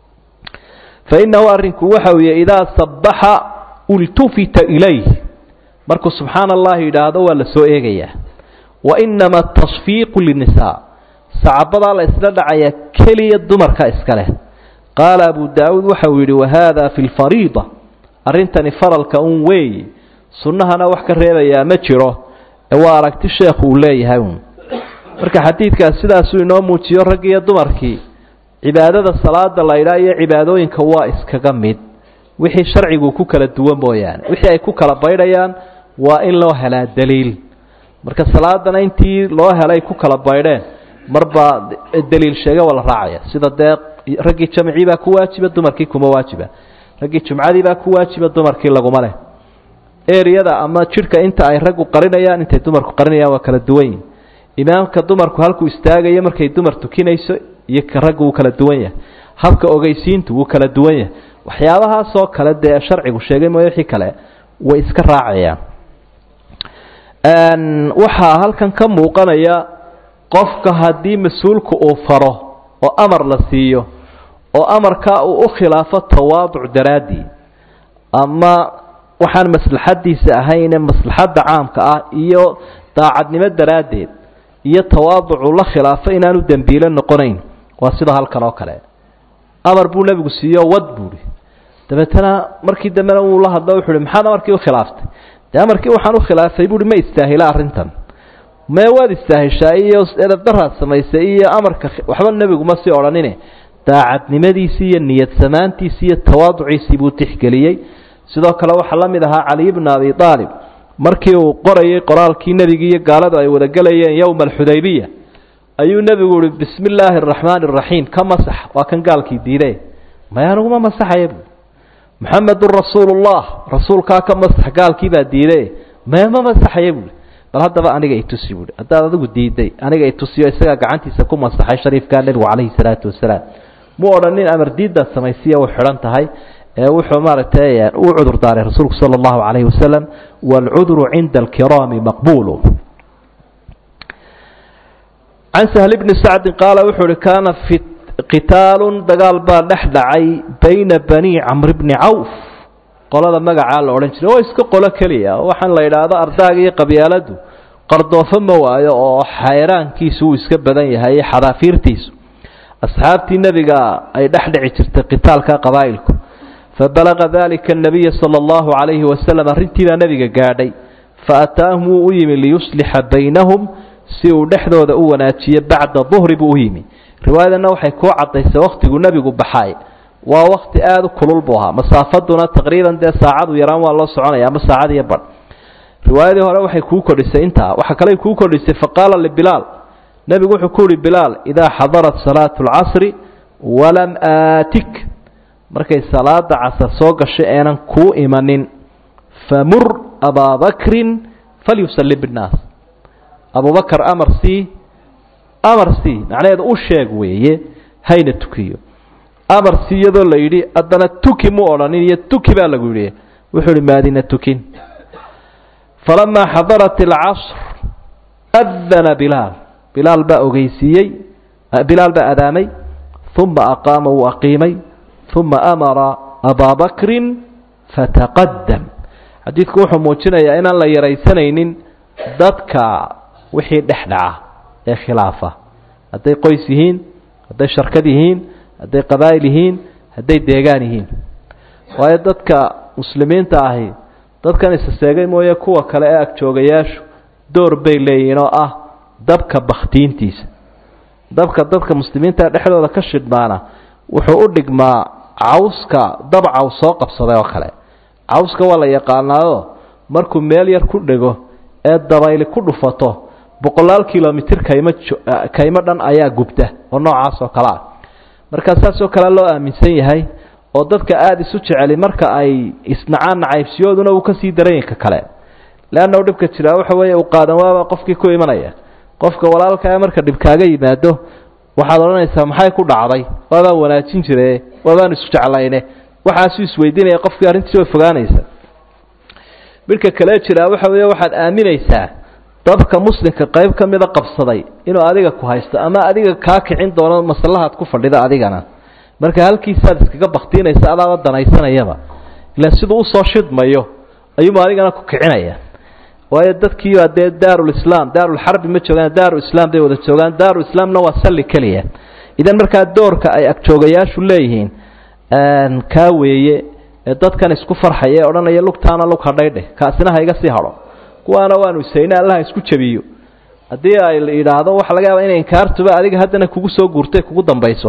fa innahu arrinku waxa weeye idaa sabbaxa ultufita ilayh markuu subxaana allah yidhaahdo waa la soo eegayaa wa inama atashfiiqu linnisaa sacabadaa la isla dhacayaa keliya dumarka iska leh qaala abu daawuud waxa uu yidhi wahada fi lfariida arrintani faralka un weeyi sunnahana wax ka reebayaa ma jiro ee waa aragti sheekhu uu leeyahay un marka xadiidkaas sidaasuu inoo muujiyo ragg iyo dumarkii cibaadada salaada la ydhaa iyo cibaadooyinka waa iskaga mid wixii sharcigu ku kala duwan mooyaane wixii ay ku kala baydhayaan waa in loo helaa daliil marka salaadana intii loo helay ku kala baydheen marbaa daliil sheega waa la raacaya sida dee raggii jamcii baa ku waajiba dumarkii kuma waajiba raggii jumcadii baa ku waajiba dumarkii laguma leh eriyada ama jidhka inta ay raggu qarinayaan intay dumarku qarinayaan waa kala duwan yihin imaamka dumarku halkuu istaagayo markay dumar tukinayso iyo ka raggu wuu kala duwan yahay habka ogeysiintu wuu kala duwan yahay waxyaabahaasoo kale dee sharcigu sheegay mooye wixii kale way iska raacayaan waxaa halkan ka muuqanaya qofka haddii mas-uulku uu faro oo amar la siiyo oo amarkaa uu u khilaafo tawaaduc daraaddii ama waxaan maslaxadiisa ahayne maslaxadda caamka ah iyo daacadnimo daraaddeed iyo tawaaducu la khilaafo inaanu dembiilo noqonayn waa sida halkan oo kale amar buu nebigu siiyo wad buuhi dabeetana markii dambena wuu la hadlo wuxu uhi maxaad amarkii ukhilaaftay dee amarkii waxaan ukhilaafay buuhi ma istaahila arrintan mee waad istaahishaa iyo edabdaraad samaysay iyo amarka waxba nebigu ma sii odhanine daacadnimadiisii iyo niyad samaantiisii iyo tawaaduciisii buu tixgeliyey sidoo kale waxaa la mid ahaa caliy bna abi aalib markii uu qorayay qoraalkii nebigi iyo gaaladu ay wadagelayeen yowma alxudaybiya ayuu nebigu uhi bismi illaahi araxmaani araxiim ka masax waa kan gaalkii diiday maya aniguma masaxaya buui muxamedun rasuulullah rasuulkaa ka masax gaalkii baa diiday maya ma masaxaya buui bal haddaba aniga itusi buui haddaad adigu diiday aniga itusiyo isagaa gacantiisa ku masaxay shariifkaa nebigu calayhi salaatu wasalaam mu odhanin amar diiddaad samaysiya u xidhan tahay ee wuxuu maaragtay u cudur daaray rasuulku sala allahu calayhi wasalam waalcudru cinda alkiraami maqbuulu can sahl bni sacdin qaala wuxuu uhi kaana fi qitaalun dagaal baa dhex dhacay bayna bani camri bni cawf qolada magacaa la odhan jiray oo iska qolo keliya waxaan la yidhaahdo ardaaga iyo qabyaaladu qardoofo ma waayo oo xayraankiisu uu iska badan yahay iyo xadaafiirtiisu asxaabtii nebiga ay dhex dhici jirtay qitaalka qabaa'ilku fabalaga dalika anabiya sala allahu calayhi wasalam arrintiibaa nebiga gaadhay faataahum wuu u yimi liyuslixa baynahum si uu dhexdooda u wanaajiyo bacda duhri buu u yimi riwaayadana waxay kuu caddaysay wakhtiguu nebigu baxay waa wakti aada u kulul buu ahaa masaafaduna taqriiban dee saacadu yaraan waa loo soconaya ama saacad iyo badh riwaayadii hore waxay kuu kordhisay intaa waxaa kale kuu kordhisay faqaala libilaal nebigu wuxuu ku uhi bilaal idaa xadarat salaatu alcasri walam aatik markay salaada casar soo gashay eenan kuu imanin famur abaa bakrin falyusalli binnaas abubakar amar c amar c macnaheedu u sheeg weeye hayna tukiyo amar c iyadoo la yidhi haddana tuki mu odhanin iyo tuki baa lagu yidhi wuxuu ihi maadina tukin falamaa xadarat alcasr adana bilaal bilaal baa ogeysiiyey bilaal baa adaamay uma aqaama wuu aqiimay uma amara abaa bakrin fataqadam xadiidku wuxuu muujinayaa inaan la yaraysanaynin dadka wixii dhex dhaca ee khilaafa hadday qoys yihiin hadday sharkad yihiin hadday qabaa'il yihiin hadday deegaan yihiin waayo dadka muslimiinta ahi dadkan isaseegay mooye kuwa kale ee agjoogayaashu door bay leeyihiin oo ah dabka bakhtiintiisa dabka dadka muslimiinta dhexdooda ka shidhmaana wuxuu u dhigmaa cawska dab caws soo qabsaday oo kale cawska waa la yaqaanaado markuu meel yar ku dhego ee dabayli ku dhufato boqolaal kilomitir kaymo kaymo dhan ayaa gubta oo noocaas oo kale ah markaa saasoo kale loo aaminsan yahay oo dadka aada isu jeceli marka ay isnacaan nacaybsiyooduna uu kasii daranyinka kale leanna u dhibka jiraa waxa weeye uu qaadan waaba qofkii ku imanaya qofka walaalkaa marka dhib kaaga yimaado waxaad odhanaysaa maxay ku dhacday waabaan wanaajin jire waabaan isu jeclayne waxaasuu isweydiinaya qofkii arrintiisi way fogaanaysa midhka kale jiraa waxa weeye waxaad aaminaysaa dabka muslimka qayb ka mida qabsaday inuu adiga ku haysto ama adiga kaa kicin doono maslahaad ku fadhida adigana marka halkiisaad iskaga baktiinaysa adaaba danaysanayaba ila siduu usoo shidmayo ayuumu adigana ku kicinaya waayo dadkiibaa dee daarulislaam daarulxarbi ma joogaan daarulislaam bay wada joogaan daarulislaamna waa salli keliya idan markaa doorka ay agjoogayaashu leeyihiin kaa weeye ee dadkan isku farxaya ee odhanaya lugtaana lug hadhaydheh kaasina ha iga sii hadho kuwaana waanu isayne allaha isku jabiyo haddii ay yidhaahdo waxa laga yaaba inay inkaartuba adiga haddana kugu soo guurtay kugu dambayso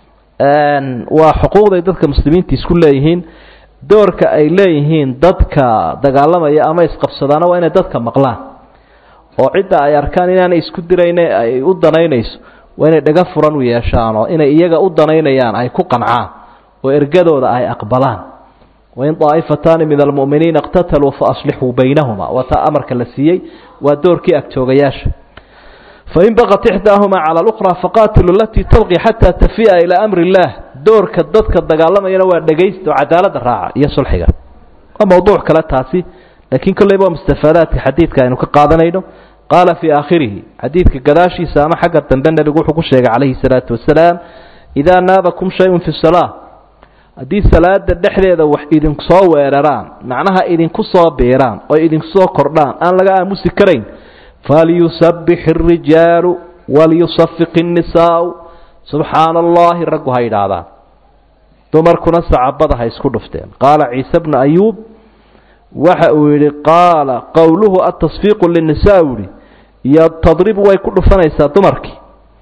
waa xuquuqday dadka muslimiinta isku leeyihiin doorka ay leeyihiin dadka dagaalamaya ama isqabsadaana waa inay dadka maqlaan oo cidda ay arkaan inaanay isku dirayne ay u danaynayso waa inay dhaga furan u yeeshaan oo inay iyaga u danaynayaan ay ku qancaan oo ergadooda ay aqbalaan wain daa'ifataani min almu'miniina iqtataluu faaslixuu baynahuma waa taa amarka la siiyey waa doorkii agjoogayaasha fain baqat ixdaahumaa cala lukhraa faqaatilu alatii tabqi xataa tafi'a ilaa amri illaah doorka dadka dagaalamayana waa dhegaysta oo cadaaladda raaca iyo sulxiga waa mowduuc kale taasi laakiin kolleyba waa mustafaadaadka xadiidka aynu ka qaadanayno qaala fii aakhirihi xadiidka gadaashiisa ama xagga dambe nebigu wuxuu ku sheegay calayhi salaatu wasalaam idaa naabakum shayun fi salaa haddii salaada dhexdeeda wax idinku soo weeraraan macnaha idinku soo biiraan oo idinku soo kordhaan aan laga aamusi karayn falyusabbix اrijaalu walyusafiq الnisaau subxaana allahi raggu ha yidhaahdaan dumarkuna sacabada ha isku dhufteen qaala ciise bnu ayuub waxa uu yidhi qaala qowluhu atasfiiqu linisa u yihi iyo tadribu way ku dhufanaysaa dumarkii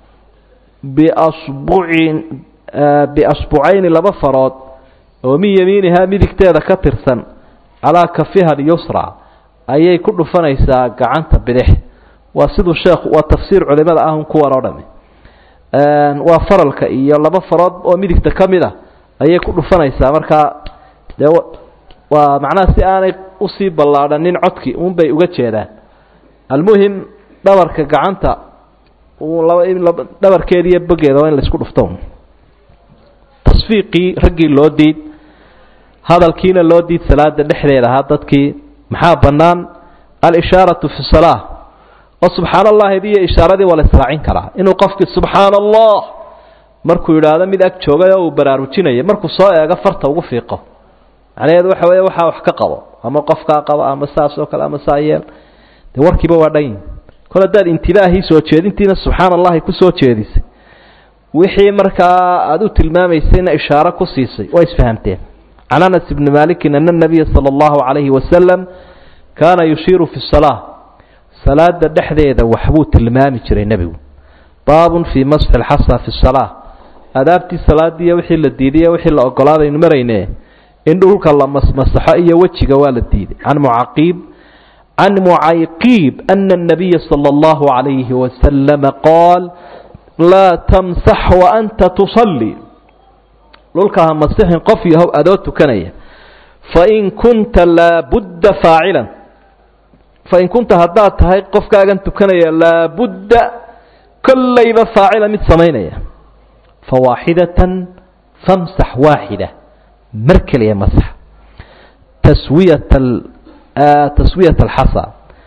biasbucin biasbucayni laba farood oo min yamiinihaa midigteeda ka tirsan calaa kafiha alyusra ayay ku dhufanaysaa gacanta bidix waa siduu sheekhu waa tafsiir culimada ahun kuwan oo dhami waa faralka iyo laba farood oo midigta ka mid a ayay ku dhufanaysaa markaa dee waa macnaha si aanay usii ballaadhanin codkii un bay uga jeedaan almuhim dhabarka gacanta dhabarkeeda iyo bogeeda waa in la isku dhufto tasfiiqii raggii loo diid hadalkiina loo diid salaada dhexdeeda ahaa dadkii maxaa bannaan alishaaratu fi salaa oo subxaana allahi iyo ishaaradii waa la israacin karaa inuu qofkii subxaana allah markuu yidhaahdo mid ag joogay oo uu baraarujinayo markuu soo eego farta ugu fiiqo macnaheedu waxa weeye waxaa wax ka qabo ama qofkaa qabo ama saas oo kale ama saa yeel dee warkiiba waa dhan kol haddaad intibaahii soo jeedintiina subxaana allahi ku soo jeedisay wixii markaa aada u tilmaamaysayna ishaaro ku siisay waa isfahamteen can anas ibni malikin ana nabiya sala allahu calayhi wasalam kaana yushiiru fi salaa salaada dhexdeeda waxbuu tilmaami jiray nebigu baabun fii masxi lxasa fi salaa adaabtii salaadiiyo wixii la diiday wixii la ogolaadaynu marayne in dhulka la masmasaxo iyo wejiga waa la diiday can mucaqiib can mucayqiib ana الnabiya salى اllahu عalayhi wasalama qaal laa tamsax waanta tusalli dhulka ha masixin qof yahow adoo tukanaya fain kunta laabudda faacilan fain kunta haddaad tahay qofkaagan tukanaya laabudda kollayba faacila mid samaynaya fawaaxidatan famsax waaxida mar keliya masax taswiyat taswiyat alxasa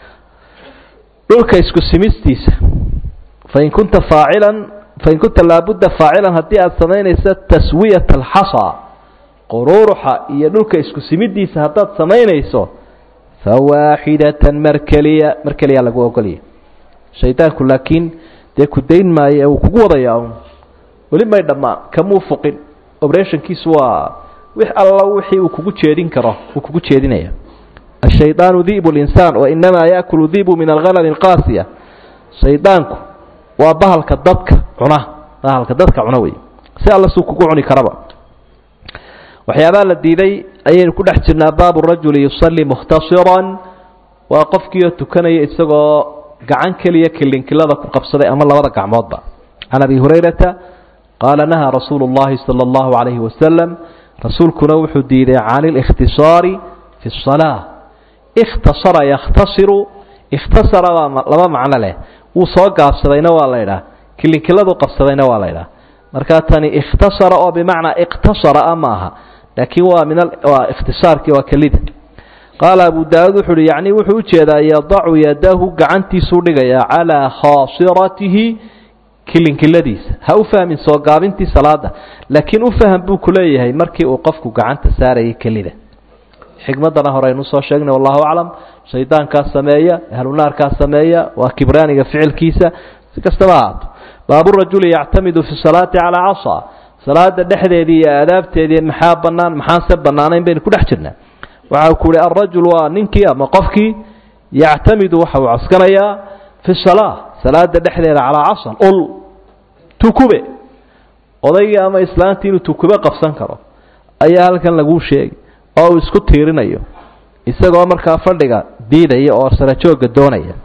dhulka isku simistiisa fain kunta faacilan fain kunta laabudda faacilan haddii aada samaynaysa taswiyat alxasa quruuruxa iyo dhulka isku simidiisa haddaad samaynayso fawaaxidatan mar keliya mar keliya lagu ogolya shaydaanku laakiin dee ku dayn maayo ee uu kugu wadayaa un weli may dhammaan kamuu fuqin operationkiisu waa wix alla wixii uu kugu jeedin karo uu kugu jeedinaya ashaydaanu di'bu linsaan wa inamaa yaakulu di'bu min alghanami alqaasiya shaydaanku waa bahalka dadka cuna bahalka dadka cuna wey si alla suu kugu cuni karaba waxyaabaha la diiday ayaynu ku dhex jirnaa baabu rajuli yusalli mukhtasiran waa qofkiioo tukanaya isagoo gacan keliya kilinkilada ku qabsaday ama labada gacmoodba can abi hurayrata qaala nahaa rasuulu اllahi salى اllahu عalayhi wasalam rasuulkuna wuxuu diiday can اlاkhtisaari fi الصalaaة اkhtasara yakhtasiru ikhtasara baa laba macno leh wuu soo gaabsadayna waa la ydhaha kilinkiladu qabsadayna waa la ydhaha markaa tani ikhtasara oo bimacnaa iqtasara a ma aha laakiin waa min waa ikhtisaarkii waa kelida qaala abu daawuud wuxu uhi yacni wuxuu ujeedaa yadacu yadahu gacantiisuu dhigayaa calaa khaasiratihi kilinkiladiisa ha u fahmin soo gaabintii salaada laakiin u faham buu ku leeyahay markii uu qofku gacanta saarayay kelida xikmaddana horeynu soo sheegnay wallahu aclam shaydaankaa sameeya ahlunaarkaa sameeya waa kibraaniga ficilkiisa si kastaba ahaato baaburajuli yactamidu fi salaati calaa casa salaada dhexdeedii iyo aadaabteedii maxaa banaan maxaanse banaanayn baynu ku dhex jirnaa waxa ku uhi alrajul waa ninkii ama qofkii yactamidu waxa uu coskanayaa fi salaa salaada dhexdeeda calaa casan ul tukube odaygii ama islaantii inuu tukube qabsan karo ayaa halkan laguu sheegi oo uu isku tiirinayo isagoo markaa fadhiga diidaya oo sarajooga doonaya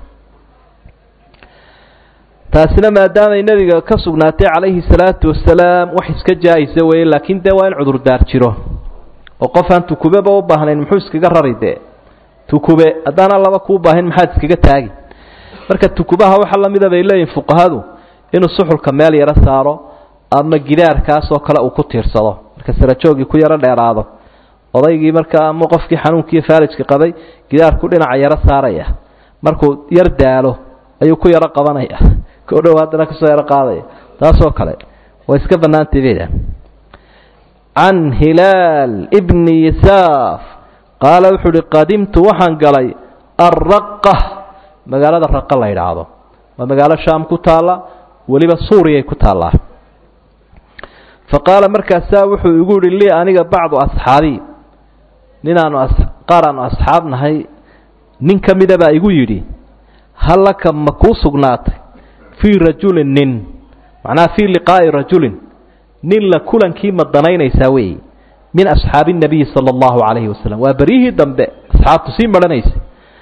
taasina maadaamay nebiga ka sugnaatay calayhi salaatu wasalaam wax iska jaa-isa weeye laakiin dee waa in cudurdaar jiro oo qof aan tukubeba u baahnayn muxuu iskaga rari dee tukube haddaana laba kuu baahin maxaad iskaga taagi marka tukubaha waxa lamida bay leeyihin fuqahadu inuu suxulka meel yaro saaro ama gidaarkaasoo kale uu ku tiirsado marka sarajoogii ku yaro dheeraado odaygii markaa ama qofkii xanuunkiiyo faalijka qabay gidaarku dhinaca yaro saaraya markuu yar daalo ayuu ku yaro qabanaya ko dhow haddana kasoo yaro qaadaya taasoo kale waa iska bannaantay beda can hilaal bni yisaaf qaala wuxuu uhi qadimtu waxaan galay arraqa magaalada raqa la yidhaahdo waa magaalo shaam ku taalla weliba suuriyay ku taallaa fa qaala markaasaa wuxuu igu yihi lii aniga bacdu asxaabii ninaanu qaar aanu asxaab nahay nin ka mida baa igu yidhi hal laka ma kuu sugnaatay fii rajulin nin macnaha fii liqaa'i rajulin nin la kulankii ma danaynaysaa weeye min asxaabi الnabiyi salى اllahu calayhi wasalam waa beryihii dambe asxaabtu sii marhanaysay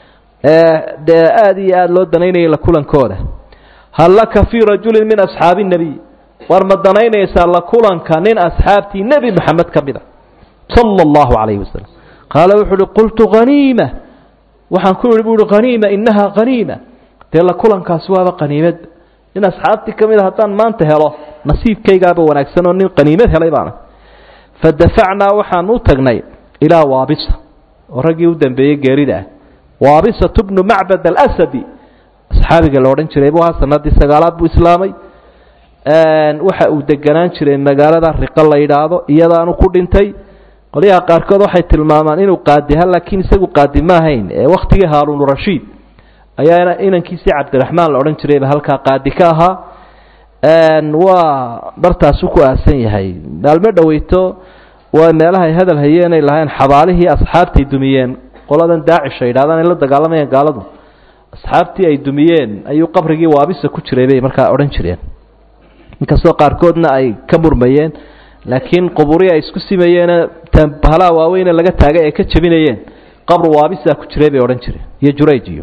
dee aada iyo aada loo danaynayay la kulankooda hal laka fii rajulin min asxaabi الnabiy war ma danaynaysaa la kulanka nin asxaabtii nebi moxamed ka mida salى اllahu calayhi wasalam qaala wuxu uhi qultu haniima waxaan ku ihi bu uhi haniima inaha haniima dee la kulankaasi waaba qaniimad nin asxaabtii ka mid a haddaan maanta helo nasiibkaygaaba wanaagsan oo nin qaniimad helay baana fadafacnaa waxaan u tagnay ilaa waabisa oo raggii u dambeeyey geerida ah waabisatu bnu macbad alasadi asxaabiga la odhan jiray bu ahaa sanadii sagaalaad buu islaamay waxa uu deganaan jiray magaalada riqo la yidhaahdo iyadaanu ku dhintay qolyaha qaarkood waxay tilmaamaan inuu qaadiha laakiin isagu qaadi ma ahayn ee wakhtigii haaruun rashiid ayaa inankiisii cabdiraxmaan la odhan jirayba halkaa qaadi ka ahaa waa bartaasu ku aasan yahay maalmo dhoweyto waa meelahay hadal hayeenay lahayn xabaalihii asxaabtay dumiyeen qoladan daacish ay yidhahdaan ay la dagaalamayaan gaaladu asxaabtii ay dumiyeen ayuu qabrigii waabisa ku jiray bay markaa odhan jireen inkastoo qaarkoodna ay ka murmayeen laakiin quburii ay isku simayeene bahalaha waaweyne laga taagay ay ka jebinayeen qabru waabisa ku jiray bay odhan jireen iyo jurayj iyo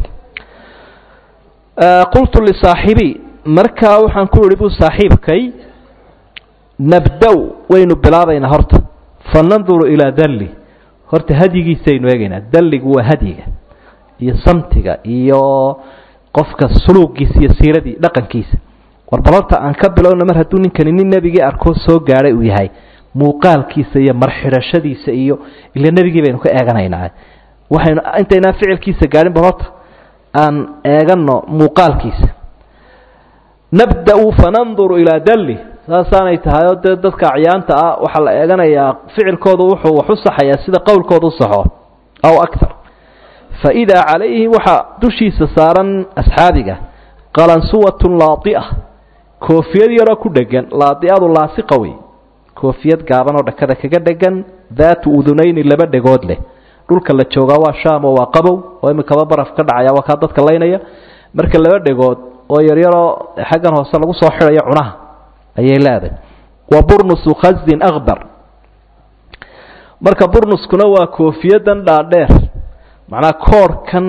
qultu lisaaxibii markaa waxaan ku ihi bu saaxiibkay nabdow waynu bilaabaynaa horta fa nanduru ilaa dalli horta hadyigiisaynu eegaynaa dalligu waa hadyiga iyo samtiga iyo qofka suluugiisa iyo siiradii dhaqankiisa war balorta aan ka bilowna mar hadduu ninkani nin nebigii arkoo soo gaadhay uu yahay muuqaalkiisa iyo marxidhashadiisa iyo ila nebigii baynu ka eeganaynaa waxaynu intaynaan ficilkiisa gaadhin balorta aan eegano muuqaalkiisa nabda-u fananduru ilaa dalli saasaanay tahay oo dee dadka acyaanta ah waxaa la eeganayaa ficilkoodu wuxuu wax u saxayaa sida qowlkooda u saxo aw akar fa idaa calayhi waxaa dushiisa saaran asxaabiga qalansuwatun laadia koofiyad yaroo ku dhegan laadiadu laasiqa wey koofiyad gaaban oo dhakada kaga dhegan daatu udunayni laba dhegood leh dhulka la joogaa waa shaam oo waa qabow oo imikaba baraf ka dhacaya waa kaa dadka laynaya marka laba dhegood oo yaryaroo xaggan hoose lagu soo xidhayo cunaha ayay leedahay wa burnusu khazin akbar marka burnuskuna waa koofiyadan dhaadheer macnaa koorhkan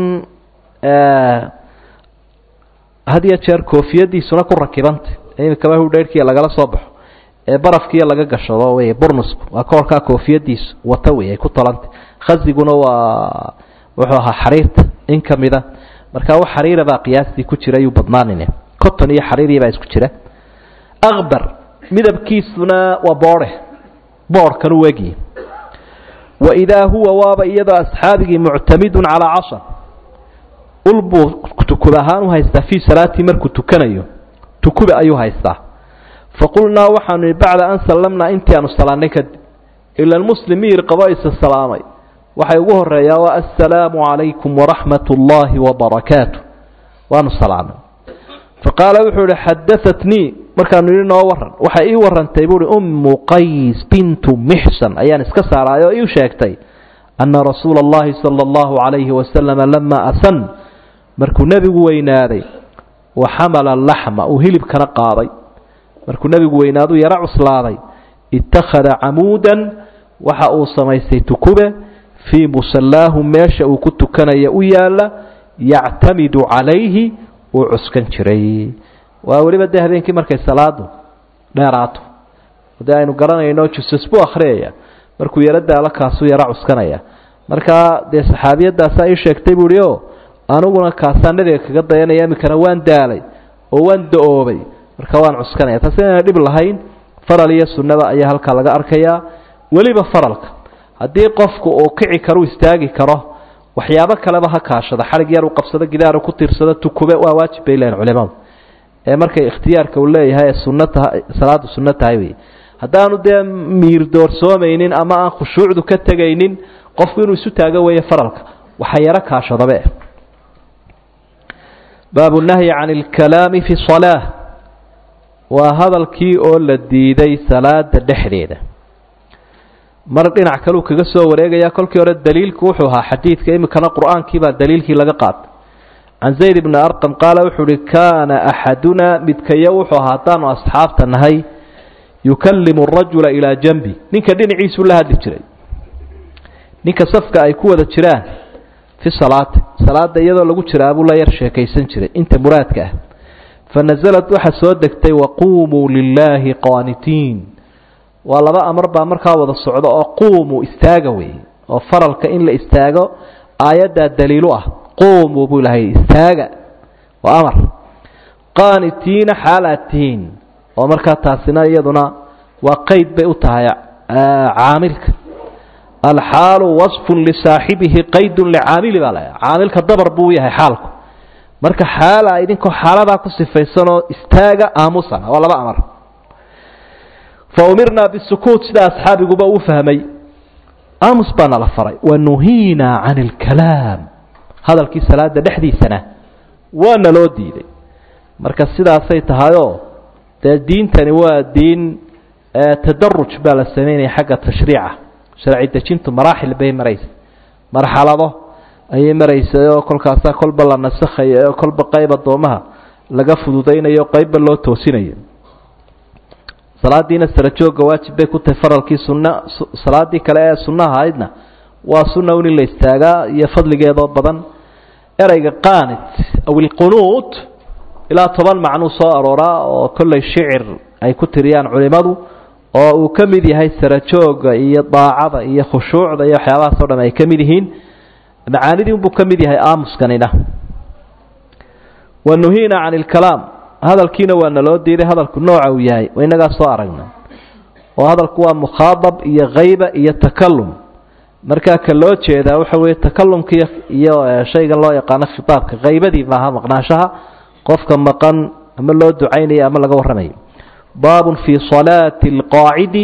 had iyo jeer koofiyadiisuna ku rakibanta imikaba hudheyrhkiiya lagala soo baxo ee barafkiiya laga gashado wey burnusku waa koorkaa koofiyadiisu wata wey ay ku talanta khaziguna waa wuxuu ahaa xariirta in ka mida markaa wax xariira baa qiyaastii ku jira ayuu badnaanin cotton iyo xariiriya baa isku jira akbar midabkiisuna waa boodhe boodhkan u egiye waidaa huwa waaba iyadoo asxaabigii muctamidun calaa cashar ul buu tukub ahaan u haystaa fii salaatii markuu tukanayo tukube ayuu haystaa faqulnaa waxaanu nihi bacda an sallamnaa intii aanu salaannay kadib ila muslim miyir qabo isa salaamay waxay ugu horeeyaa waa assalaamu calaykum waraxmat ullaahi wabarakaatu waanu salaamay faqaala wuxuu ihi xadaatnii markaanu yidhi noo waran waxay ii warantay buuhi ummu qays bintu mixsan ayaan iska saaraay oo ii sheegtay anna rasuula allahi sala allahu calayhi wasalama lama asan markuu nebigu weynaaday wa xamala laxma uu hilibkana qaaday markuu nebigu weynaaduu yaro cuslaaday ittakhada camuudan waxa uu samaystay tukube fii musallaahu meesha uu ku tukanaya u yaalla yactamidu calayhi uu cuskan jiray waa weliba dee habeenkii markay salaadu dheeraato dee aynu garanayno jusas buu akhriyaya markuu yaro daalo kaasuu yaro cuskanaya markaa dee saxaabiyadaasaa ii sheegtay buuhi o aniguna kaasaa nebiga kaga dayanaya iminkana waan daalay oo waan da-oobay marka waan cuskanaya taasi inayna dhib lahayn faral iyo sunnada ayaa halkaa laga arkayaa weliba faralka haddii qofku uu kici karo istaagi karo waxyaabo kaleba ha kaashado xarig yar uu qabsado gidaaru ku tiirsado tukube waa waajib bay leeyihin culimadu ee markay ikhtiyaarka uu leeyahay ee sunno tahay salaadu sunno tahay wey haddaanu dee miir doorsoomaynin ama aan khushuucdu ka tegaynin qofku inuu isu taago weeye faralka waxa yaro kaashadabe baabu nahyi can alkalaami fi salaa waa hadalkii oo la diiday salaada dhexdeeda mar dhinac kaleu kaga soo wareegaya kolkii hore daliilku wuxuu ahaa xadiidka iminkana qur-aankii baa daliilkii laga qaatay can zayd bni arqam qaala wuxuu uhi kaana axadunaa midkayo wuxuu ahaa haddaanu asxaabta nahay yukallimu rajula ilaa janbi ninka dhinaciisuu la hadli jiray ninka safka ay ku wada jiraan fi salaati salaada iyadoo lagu jiraa buu la yar sheekaysan jiray inta muraadka ah fa nasalad waxaa soo degtay waquumuu lilaahi qaanitiin waa laba amar baa markaa wada socdo oo quumuu istaaga wey oo faralka in la istaago aayaddaa daliilu ah quumuu buu ilahay istaaga waa amar qaanitiina xaalaad tihiin oo markaa taasina iyaduna waa qeyd bay u tahay caamilka alxaalu wasfun lisaaxibihi qaydun licaamili baa laha caamilka dabar buu yahay xaalku marka xaala idinkoo xaaladaa ku sifaysanoo istaaga aamusana waa laba amar fa umirnaa bisukuut sida asxaabiguba uu fahmay aamus baa nala faray wa nuhiinaa can alkalaam hadalkii salaada dhexdiisana waa naloo diiday marka sidaasay tahayoo dee diintani waa diin tadaruj baa la sameynaya xagga tashriica sharci dejintu maraaxil bay maraysa marxalado ayay maraysay oo kolkaasaa kolba la nasakhayo oo kolba qayb addoomaha laga fududaynayo qaybba loo toosinayo salaadiina sarajoogga waajib bay ku tahay faralkii sunna salaadii kale ee sunnaha ahaydna waa sunna un in la istaagaa iyo fadligeedoo badan ereyga qaanit aw ilqunuut ilaa toban macnuu soo arooraa oo kollay shicir ay ku tiriyaan culimmadu oo uu ka mid yahay sarajooga iyo daacada iyo khushuucda iyo waxyaabahaas o dham ay ka mid yihiin macaanidii unbuu ka mid yahay aamuskanina wa nuhiina can ilkalaam hadalkiina waa naloo diiday hadalku nooca uu yahay waa innagaa soo aragna oo hadalku waa mukhaadab iyo khayba iyo takalum markaa ka loo jeedaa waxa weeye takalumka iyo shaygan loo yaqaano khitaabka haybadii maaha maqnaanshaha qofka maqan ama loo ducaynayo ama laga warramayo baabun fii salaati alqaacidi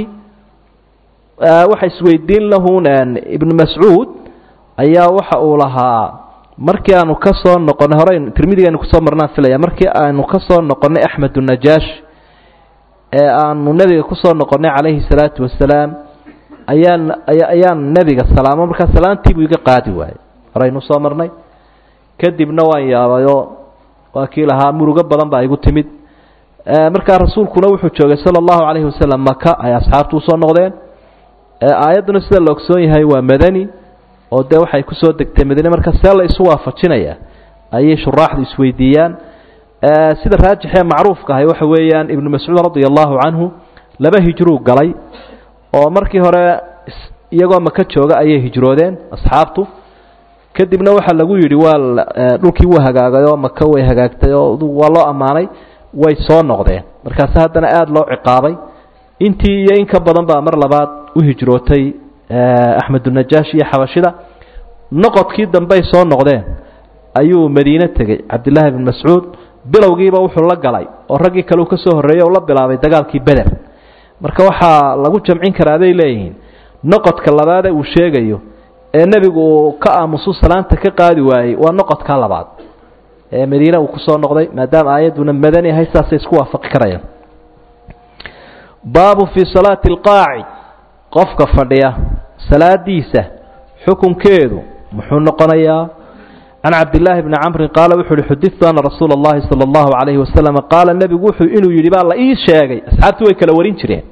waxa isweydiin lahun ibnu mascuud ayaa waxa uu lahaa markii aanu ka soo noqonnay hore tirmidigaynu kusoo marnaan filaya markii aanu ka soo noqonnay axmed unajaash ee aanu nebiga kusoo noqonnay calayhi salaatu wasalaam ayaan ayaan nebiga salaamo markaa salaantiibuu iga qaadi waayey horeynu soo marnay kadibna waan yaabayo waa kii lahaa murugo badan baa igu timid markaa rasuulkuna wuxuu joogay sala allahu calayhi wasalam maka ay asxaabtu usoo noqdeen aayadduna sida la ogsoon yahay waa madani oo dee waxay kusoo degtay madani marka see la isu waafajinaya ayay shuraaxdu isweydiiyaan sida raajixee macruufka ahay waxa weeyaan ibnu mascuud radia allahu canhu laba hijruu galay oo markii hore iyagoo maka jooga ayay hijroodeen asxaabtu kadibna waxaa lagu yidhi waa dhulkii wuu hagaagay oo maka way hagaagtay oo waa loo ammaanay way soo noqdeen markaase haddana aada loo ciqaabay intii iyo in ka badan baa mar labaad u hijrootay axmedunajaash iyo xabashida noqodkii dambey soo noqdeen ayuu madiine tegey cabdillaahi bn mascuud bilowgiiba wuxuu la galay oo raggii kale uu ka soo horreeyey oo la bilaabay dagaalkii beder marka waxaa lagu jamcin karaa bay leeyihiin noqodka labaade uu sheegayo ee nebigu uu ka aamusu salaanta ka qaadi waayey waa noqodka labaad ee madiine uu kusoo noqday maadaama aayadduna madani ahay saasay isku waafaqi karayaan baabu fii salaati alqaacid qofka fadhiya salaadiisa xukunkeedu muxuu noqonayaa can cabdillaahi bni camrin qaala wuxu uhi xudidtu ana rasuula allahi sala allahu calayhi wasalam qaala nebigu wuxuu inuu yidhi baa la ii sheegay asxaabtii way kala warin jireen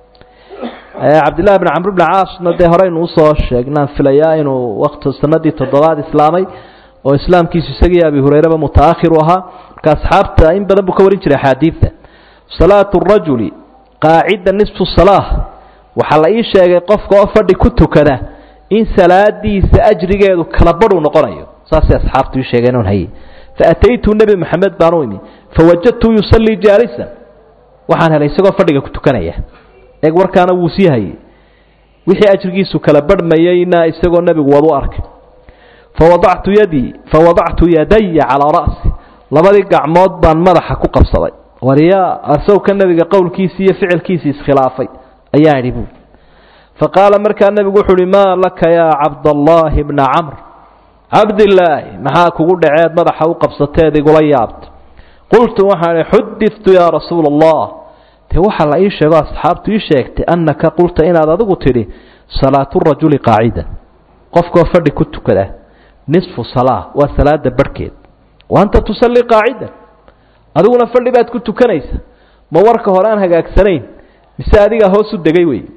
cabdillahi bni camr bni caasna dee horeynu usoo sheegnaan filayaa inuu waqti sanadii toddobaad islaamay oo islaamkiisu isagii abi hureyreba mutaahir u ahaa marka asxaabta in badan buu ka warin jiray axaadiidta salaatu rajuli qaacida nisfu salaah waxaa la ii sheegay qofka oo fadhi ku tukada in salaadiisa ajrigeedu kala badhuu noqonayo saasay asxaabtu ii sheegeen on haye faataytu nebi maxamed baan u imi fawajadtu yusallii jaalisan waxaan helay isagoo fadhiga ku tukanaya eeg warkaana wuu sii hayey wixii ajrigiisu kala badhmayeyna isagoo nebigu wadu arkay fawadactu yadii fawadactu yadaya calaa ra'si labadii gacmood baan madaxa ku qabsaday waryaa asawka nebiga qowlkiisii iyo ficilkiisii iskhilaafay ayaa idhi buu faqaala markaa nebigu wuxu uhi maa laka yaa cabdallaahi bna camr cabdilaahi maxaa kugu dhaceed madaxa u qabsateed igula yaabta qultu waxaan ihi xudidtu yaa rasuula allah dee waxaa la ii sheego asxaabtu ii sheegtay annaka qulta inaad adigu tidhi salaatu rajuli qaacida qofkoo fadhi ku tukada nisfu salaa waa salaada barhkeed wa anta tusallii qaacidan adiguna fadhi baad ku tukanaysa ma warka hore aan hagaagsanayn mise adigaa hoos u degay wey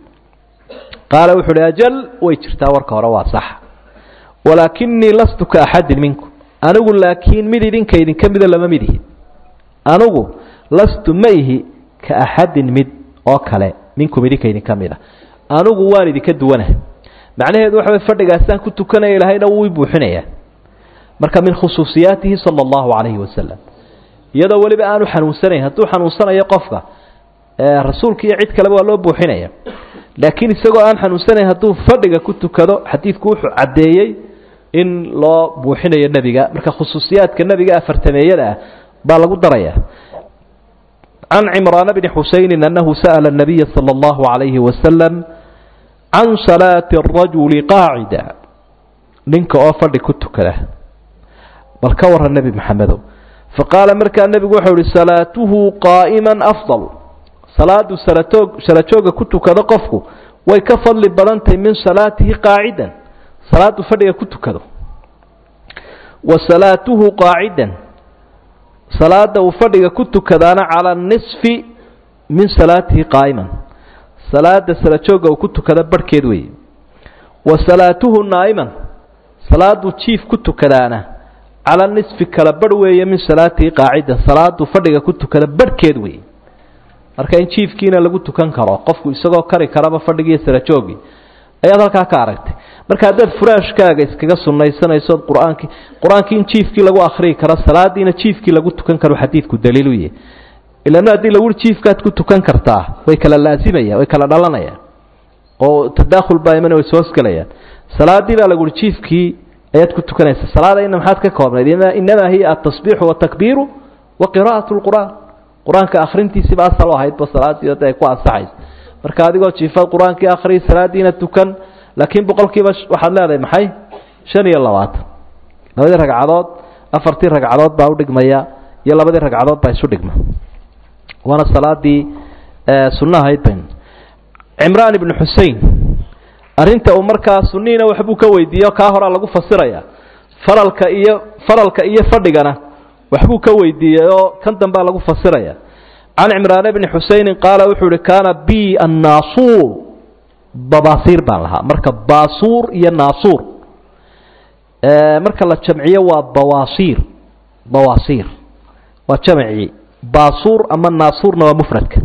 qaala wuxu uhi ajal way jirtaa warka hore waa sax walaakinii lastu ka axadin minkum anigu laakiin mid idinka idinka mida lama mid ihi anigu lastu ma ihi ka axadin mid oo kale minkum idinka idinka mid a anigu waan idinka duwanaha macnaheedu waxa way fadhigaasaan ku tukanaya ilaahayna wuu i buuxinayaa marka min khusuusiyaatihi sala allahu calayhi wasalam iyadoo weliba aanu xanuunsanayn hadduu xanuunsanayo qofka rasuulka iyo cid kaleba waa loo buuxinaya laakiin isagoo aan xanuunsanayn hadduu fadhiga ku tukado xadiidku wuxuu caddeeyey in loo buuxinayo nebiga marka khusuusiyaadka nebiga afartameeyada ah baa lagu daraya can cimraana bni xusaynin annahu sa'ala الnabiya salى اllahu عalayhi wasalam can salaati الrajuli qaacida ninka oo fadhi ku tukada bal ka waran nebi maxamedow faqaala markaa nebigu wuxuu ihi salaatuhu qaa'ima afضal salaadu salatoog salajooga ku tukado qofku way ka fadli badantahay min salaatihi qaacidan salaadu fadhiga ku tukado wa salaatuhu qaacidan salaada uu fadhiga ku tukadaana calaa nisfi min salaatihi qaa'iman salaada salajooga uu ku tukado barhkeed weeye wa salaatuhu naa'iman salaaduu jiif ku tukadaana cala nisfi kala barh weeye min salaatihi qaacidan salaaduu fadhiga ku tukada barhkeed weeye marka in jiifkiina lagu tukan karo qofku isagoo kari karaba fadhigiiyo salajoogii ayaad halkaa ka aragtay marka haddaad furaashkaaga iskaga sunnaysanayso qur-aankii qur-aankii in jiifkii lagu akhriyi karo salaadiina jiifkii lagu tukan karo xadiidku daliilu yahy ilana haddii lagu jiifkaad ku tukan kartaa way kala laazimayaan way kala dhalanayaan oo tadaakhul baa iman way soo hosgelayaan salaadii baa laguhi jiifkii ayaad ku tukanaysa salaadayna maxaad ka koobnayd inamaa hiya atasbiixu watakbiiru wa qiraa'at lqur'aan qur-aanka akhrintiisiba asal u ahaydba salaadii hadda ay ku ansaxayso marka adigoo jiifaad qur-aankii akhriy salaadiina tukan laakiin boqolkiiba waxaad leedahay maxay shan iyo labaatan labadii ragcadood afartii ragcadood baa udhigmaya iyo labadii ragcadood baa isu dhigma waana salaadii sunnahayd ban cimraan ibnu xusein arrinta uu markaa sunnihiina waxbuu ka weydiiyo kaa horaa lagu fasiraya faralka iyo faralka iyo fadhigana waxbuu ka weydiiyey oo kan dambea lagu fasiraya can cimraan bni xuseinin qaala wuxuu ihi kaana b annaasuur babaasiir baan lahaa marka baasuur iyo naasuur marka la jamciyo waa bawaasiir bawaasiir waa jamcii baasuur ama naasuurna waa mufradka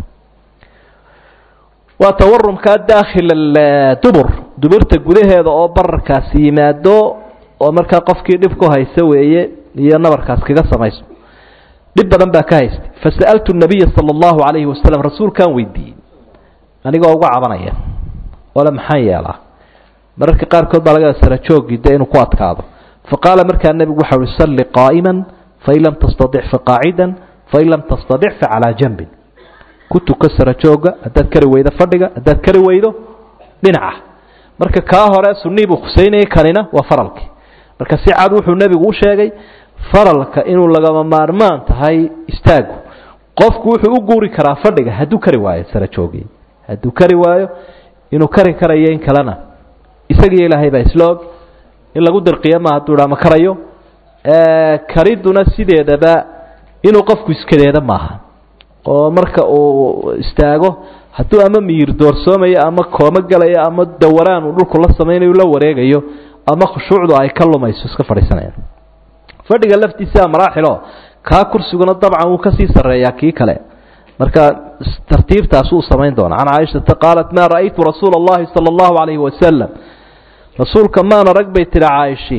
waa tawarumkaa daakhil dubur duburta gudaheeda oo bararkaasi yimaado oo markaa qofkii dhib ku haysa weeye iyo nabarkaas kaga samayso dhib badan baa ka haystay fasa'altu nabiya sala allahu calayhi wasalam rasuulkaan weydiiyey anigoo uga cabanaya ole maxaan yeelaa mararka qaarkood baa laga sara joogii de inuu ku adkaado faqaala markaa nebigu waxau uhi salli qaa'iman fain lam tastadic faqaacidan fain lam tastadic facalaa janbin ku tuko sara jooga haddaad kari weydo fadhiga haddaad kari weydo dhinaca marka kaa hore sunnii buu khuseynayay kanina waa faralkii marka si cad wuxuu nebigu u sheegay faralka inuu lagama maarmaan tahay istaagu qofku wuxuu u guuri karaa fadhiga hadduu kari waayo sara joogii hadduu kari waayo inuu kari karayo in kalena isagiyo ilaahay baa isla og in lagu dirqiyo ma hadduu dhaa ma karayo kariduna sideedaba inuu qofku iskadeeda maaha oo marka uu istaago hadduu ama miyir doorsoomayo ama koomo galayo ama dawaraan uu dhulku la samaynayo la wareegayo ama khushuucdu ay ka lumayso iska fadhiisanayaan fadhiga laftiisa maraaxilo kaa kursiguna dabcan wuu kasii sarreeyaa kii kale marka tartiibtaas uu samayn doona can caaishata qaalat maa ra'aytu rasuula اllahi salى اllahu alayhi wasalam rasuulka maan arag bay tihi caaishii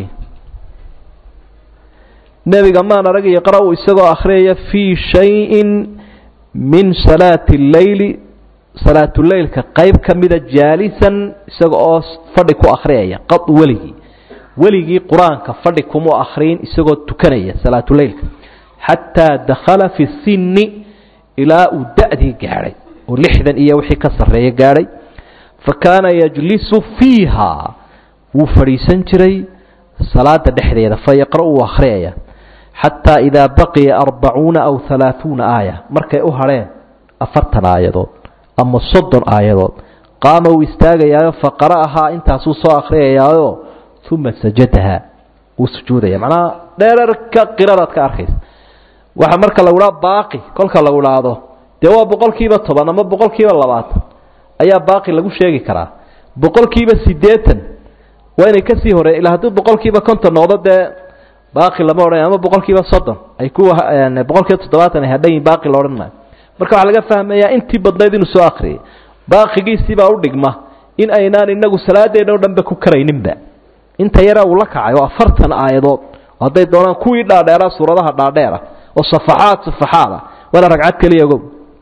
nebiga maan arag yaqra-u isagoo akhriyaya fii shayin min salaati اleyli salaatuleylka qayb ka mida jaalisan isaga oo fadhi ku akhriyaya qad weligii weligii qur-aanka fadhi kuma akhriyin isagoo tukanaya salaatuleylka xataa dakhala fi sinni ilaa uu da-dii gaadhay oo lixdan iyo wixii ka sarreeya gaadhay fa kaana yajlisu fiiha wuu fadhiisan jiray salaada dhexdeeda fa yaqra' uu akhriyaya xataa idaa baqiya arbacuuna aw halaaثuuna aaya markay u hadheen afartan aayadood ama soddon aayadood qaama uu istaagayaayo faqara'ahaa intaasuu soo akhriyayaayo uma sajadaha wuu sujuudaya macnaha dheerarka qiradaad ka arkaysa waxa marka lagu dhaha baaqi kolka lagu dhaahdo dee waa boqol kiiba toban ama boqol kiiba labaatan ayaa baaqi lagu sheegi karaa boqol kiiba siddeetan waa inay kasii hore ilaa hadduu boqol kiiba konton noqdo dee baaqi lama odhan ama boqol kiiba soddon ay ku boqol kiiba toddobaatan ay hadhan yihin baaqi la odhan maayo marka waxaa laga fahmayaa intii badnayd inuu soo akriyay baaqigiisiibaa u dhigma in aynaan inagu salaadeena o dhanba ku karayninba inta yara uu la kacay oo afartan aayadood hadday doonaan kuwii dhaadheera suuradaha dhaadheera oo safaxaad safaxaada waana ragcad keliya ogow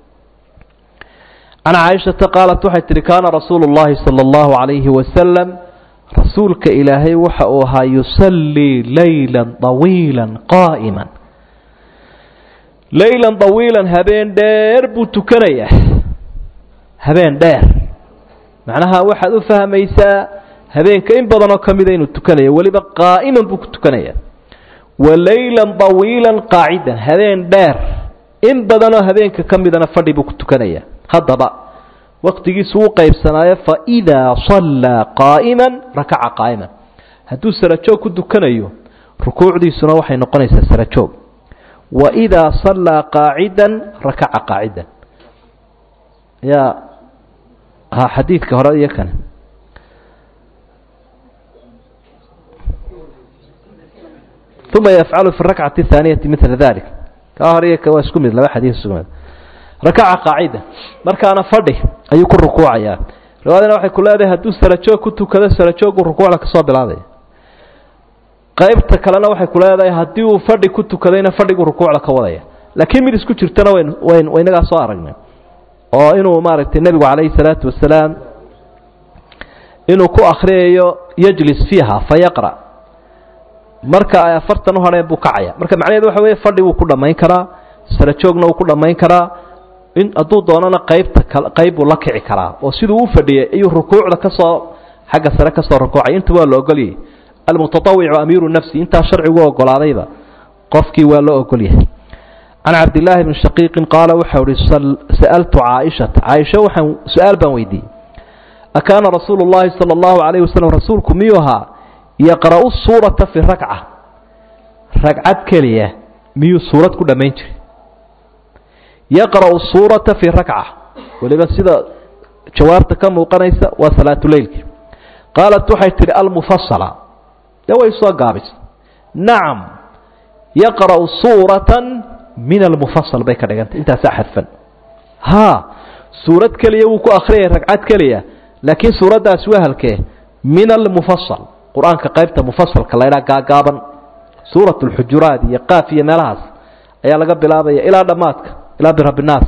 can caaishata qaalat waxay tihi kaana rasuulu llahi sala allahu calayhi wasalam rasuulka ilaahay waxa uu ahaa yusallii layla طawiila qaa'ima laylan طawiilan habeen dheer buu tukanayaa habeen dheer macnaha waxaad u fahmaysaa habeenka in badanoo ka mida inuu tukanayo weliba qaa'iman buu ku tukanaya wa laylan طawiilan qaacidan habeen dheer in badanoo habeenka ka midana fadhi buu ku tukanaya haddaba waktigiisu u qaybsanaayo faidaa sallaa qaa'ima rakaca qaa'iman hadduu sarajoog ku tukanayo rukuucdiisuna waxay noqonaysaa sarajoog waidaa sallaa qaacida rakaca qaacidan ya ha xadiidka hore iyo kane uma yafcalu fi rakcati اhaaniyati mila dalik kaa hore iyo waa isku mid laba xadiis isku mid rakaca qaacida markaana fadhi ayuu ku rukuucayaa riwaayadana waxay ku leedahay hadduu sarajoog ku tukado sarajoogu rukuucda kasoo bilaabaya qaybta kalena waxay ku leedahay haddii uu fadhi ku tukadayna fadhigu rukuucda ka wadaya laakiin mid isku jirtana wayn wayn waynagaa soo aragnay oo inuu maaragtay nebigu calayhi salaatu wasalaam inuu ku akhriyayo yajlis fiiha fa yaqra marka ay afartan u hadheen buu kacaya marka macnaheedu waxa weeye fadhi wuu ku dhammayn karaa sarajoogna wuu ku dhammayn karaa in hadduu doonana qaybta kal qayb buu la kici karaa oo siduu u fadhiyay ayuu rukuucda kasoo xagga sare kasoo rukuucay inta waa la ogolyay almutatawicu amiiru nafsi intaa sharcigu ogolaadayba qofkii waa loo ogolyahay can cabdillaahi bni shaqiiqin qaala waxau ihi sa'altu caaishata caaisha waxaan su-aal baan weydiiyey akaana rasuulu llahi sala allahu calayhi wasalam rasuulku miyuu ahaa yaqra'u suurata fi rakca ragcad keliya miyuu suurad ku dhammayn jiray yaqra'u suurata fi rakca weliba sida jawaabta ka muuqanaysa waa salaatuleylki qaalat waxay tidhi almufasala dee way soo gaabisay nacam yaqra'u suuratan min almufasal bay ka dhigantay intaasaa xadfan haa suurad keliya wuu ku akhriyay ragcad keliya laakiin suuraddaasi waa halkee min almufasal qur-aanka qaybta mufasalka la ydhaha gaagaaban suurat alxujuraat iyo qaaf iyo meelahaas ayaa laga bilaabaya ilaa dhammaadka ilaa birabinaas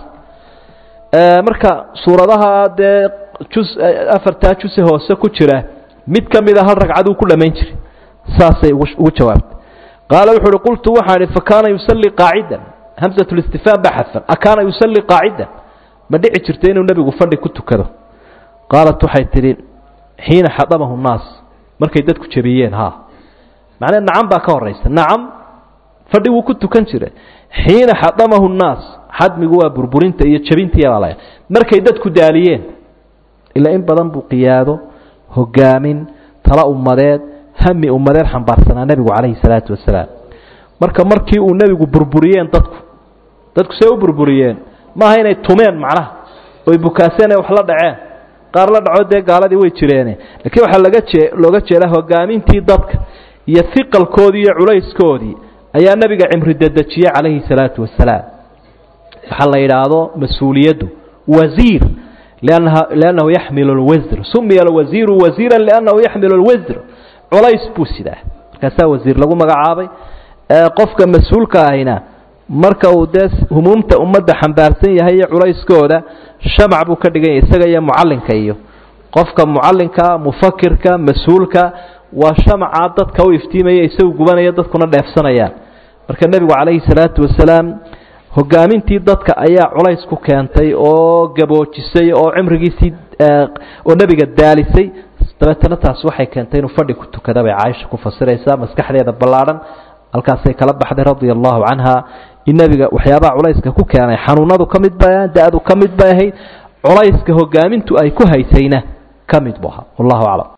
marka suuradaha dee jus afartaa juse hoose ku jira mid ka mida hal ragcaduu ku dhammayn jiray saasay ugu jawaabtay qaala wuxu uhi qultu waxaan ihi fakaana yusallii qaacidan hamsat listifhaam baa xadfan akaana yusallii qaacidan ma dhici jirta inuu nebigu fadhi ku tukado qaalat waxay tidhi xiina xadamahu nnaas markay dadku jebiyeen ha macnee nacam baa ka horaysa nacam fadhi wuu ku tukan jiray xiina xadamahu nnaas xadmigu waa burburinta iyo jebintiibaa la markay dadku daaliyeen ilaa in badan buu qiyaado hogaamin tala ummadeed hami ummadeed xambaarsanaa nebigu calayhi salaatu wasalaam marka markii uu nebigu burburiyeen dadku dadku see u burburiyeen maaha inay tumeen macnaha oy bukaaseen ay wax la dhaceen qaar la dhaco dee gaaladii way jireene laakiin waxaa laga jee looga jeedaa hogaamintii dadka iyo hiqalkoodii iyo culayskoodii ayaa nebiga cimri dedejiyey calayhi salaatu wasalaam waxaa la yidhaahdo mas-uuliyaddu wasiir liannaha liannahu yaxmilu lwasr sumiya alwasiiru wasiira liannahu yaxmilu lwasr culays buu sidaa markaasaa wasiir lagu magacaabay qofka mas-uulka ahina marka uu dee humuumta ummadda xambaarsan yahay iyo culayskooda shamac buu ka dhigan yahay isaga iyo mucallinka iyo qofka mucallinka mufakirka mas-uulka waa shamaca dadka u iftiimaya isagu gubanaya dadkuna dheefsanayaan marka nebigu calayhi salaatu wasalaam hogaamintii dadka ayaa culays ku keentay oo gaboojisay oo cimrigiisii oo nebiga daalisay dabeetana taas waxay keentay inuu fadhi ku tukada bay caaisha ku fasiraysaa maskaxdeeda ballaadhan halkaasay kala baxday radia allahu canha in nebiga waxyaabaha culayska ku keenay xanuunadu ka mid bay da-du ka mid bay ahayd culayska hogaamintu ay ku haysayna ka mid bu ahaa wallahu aclam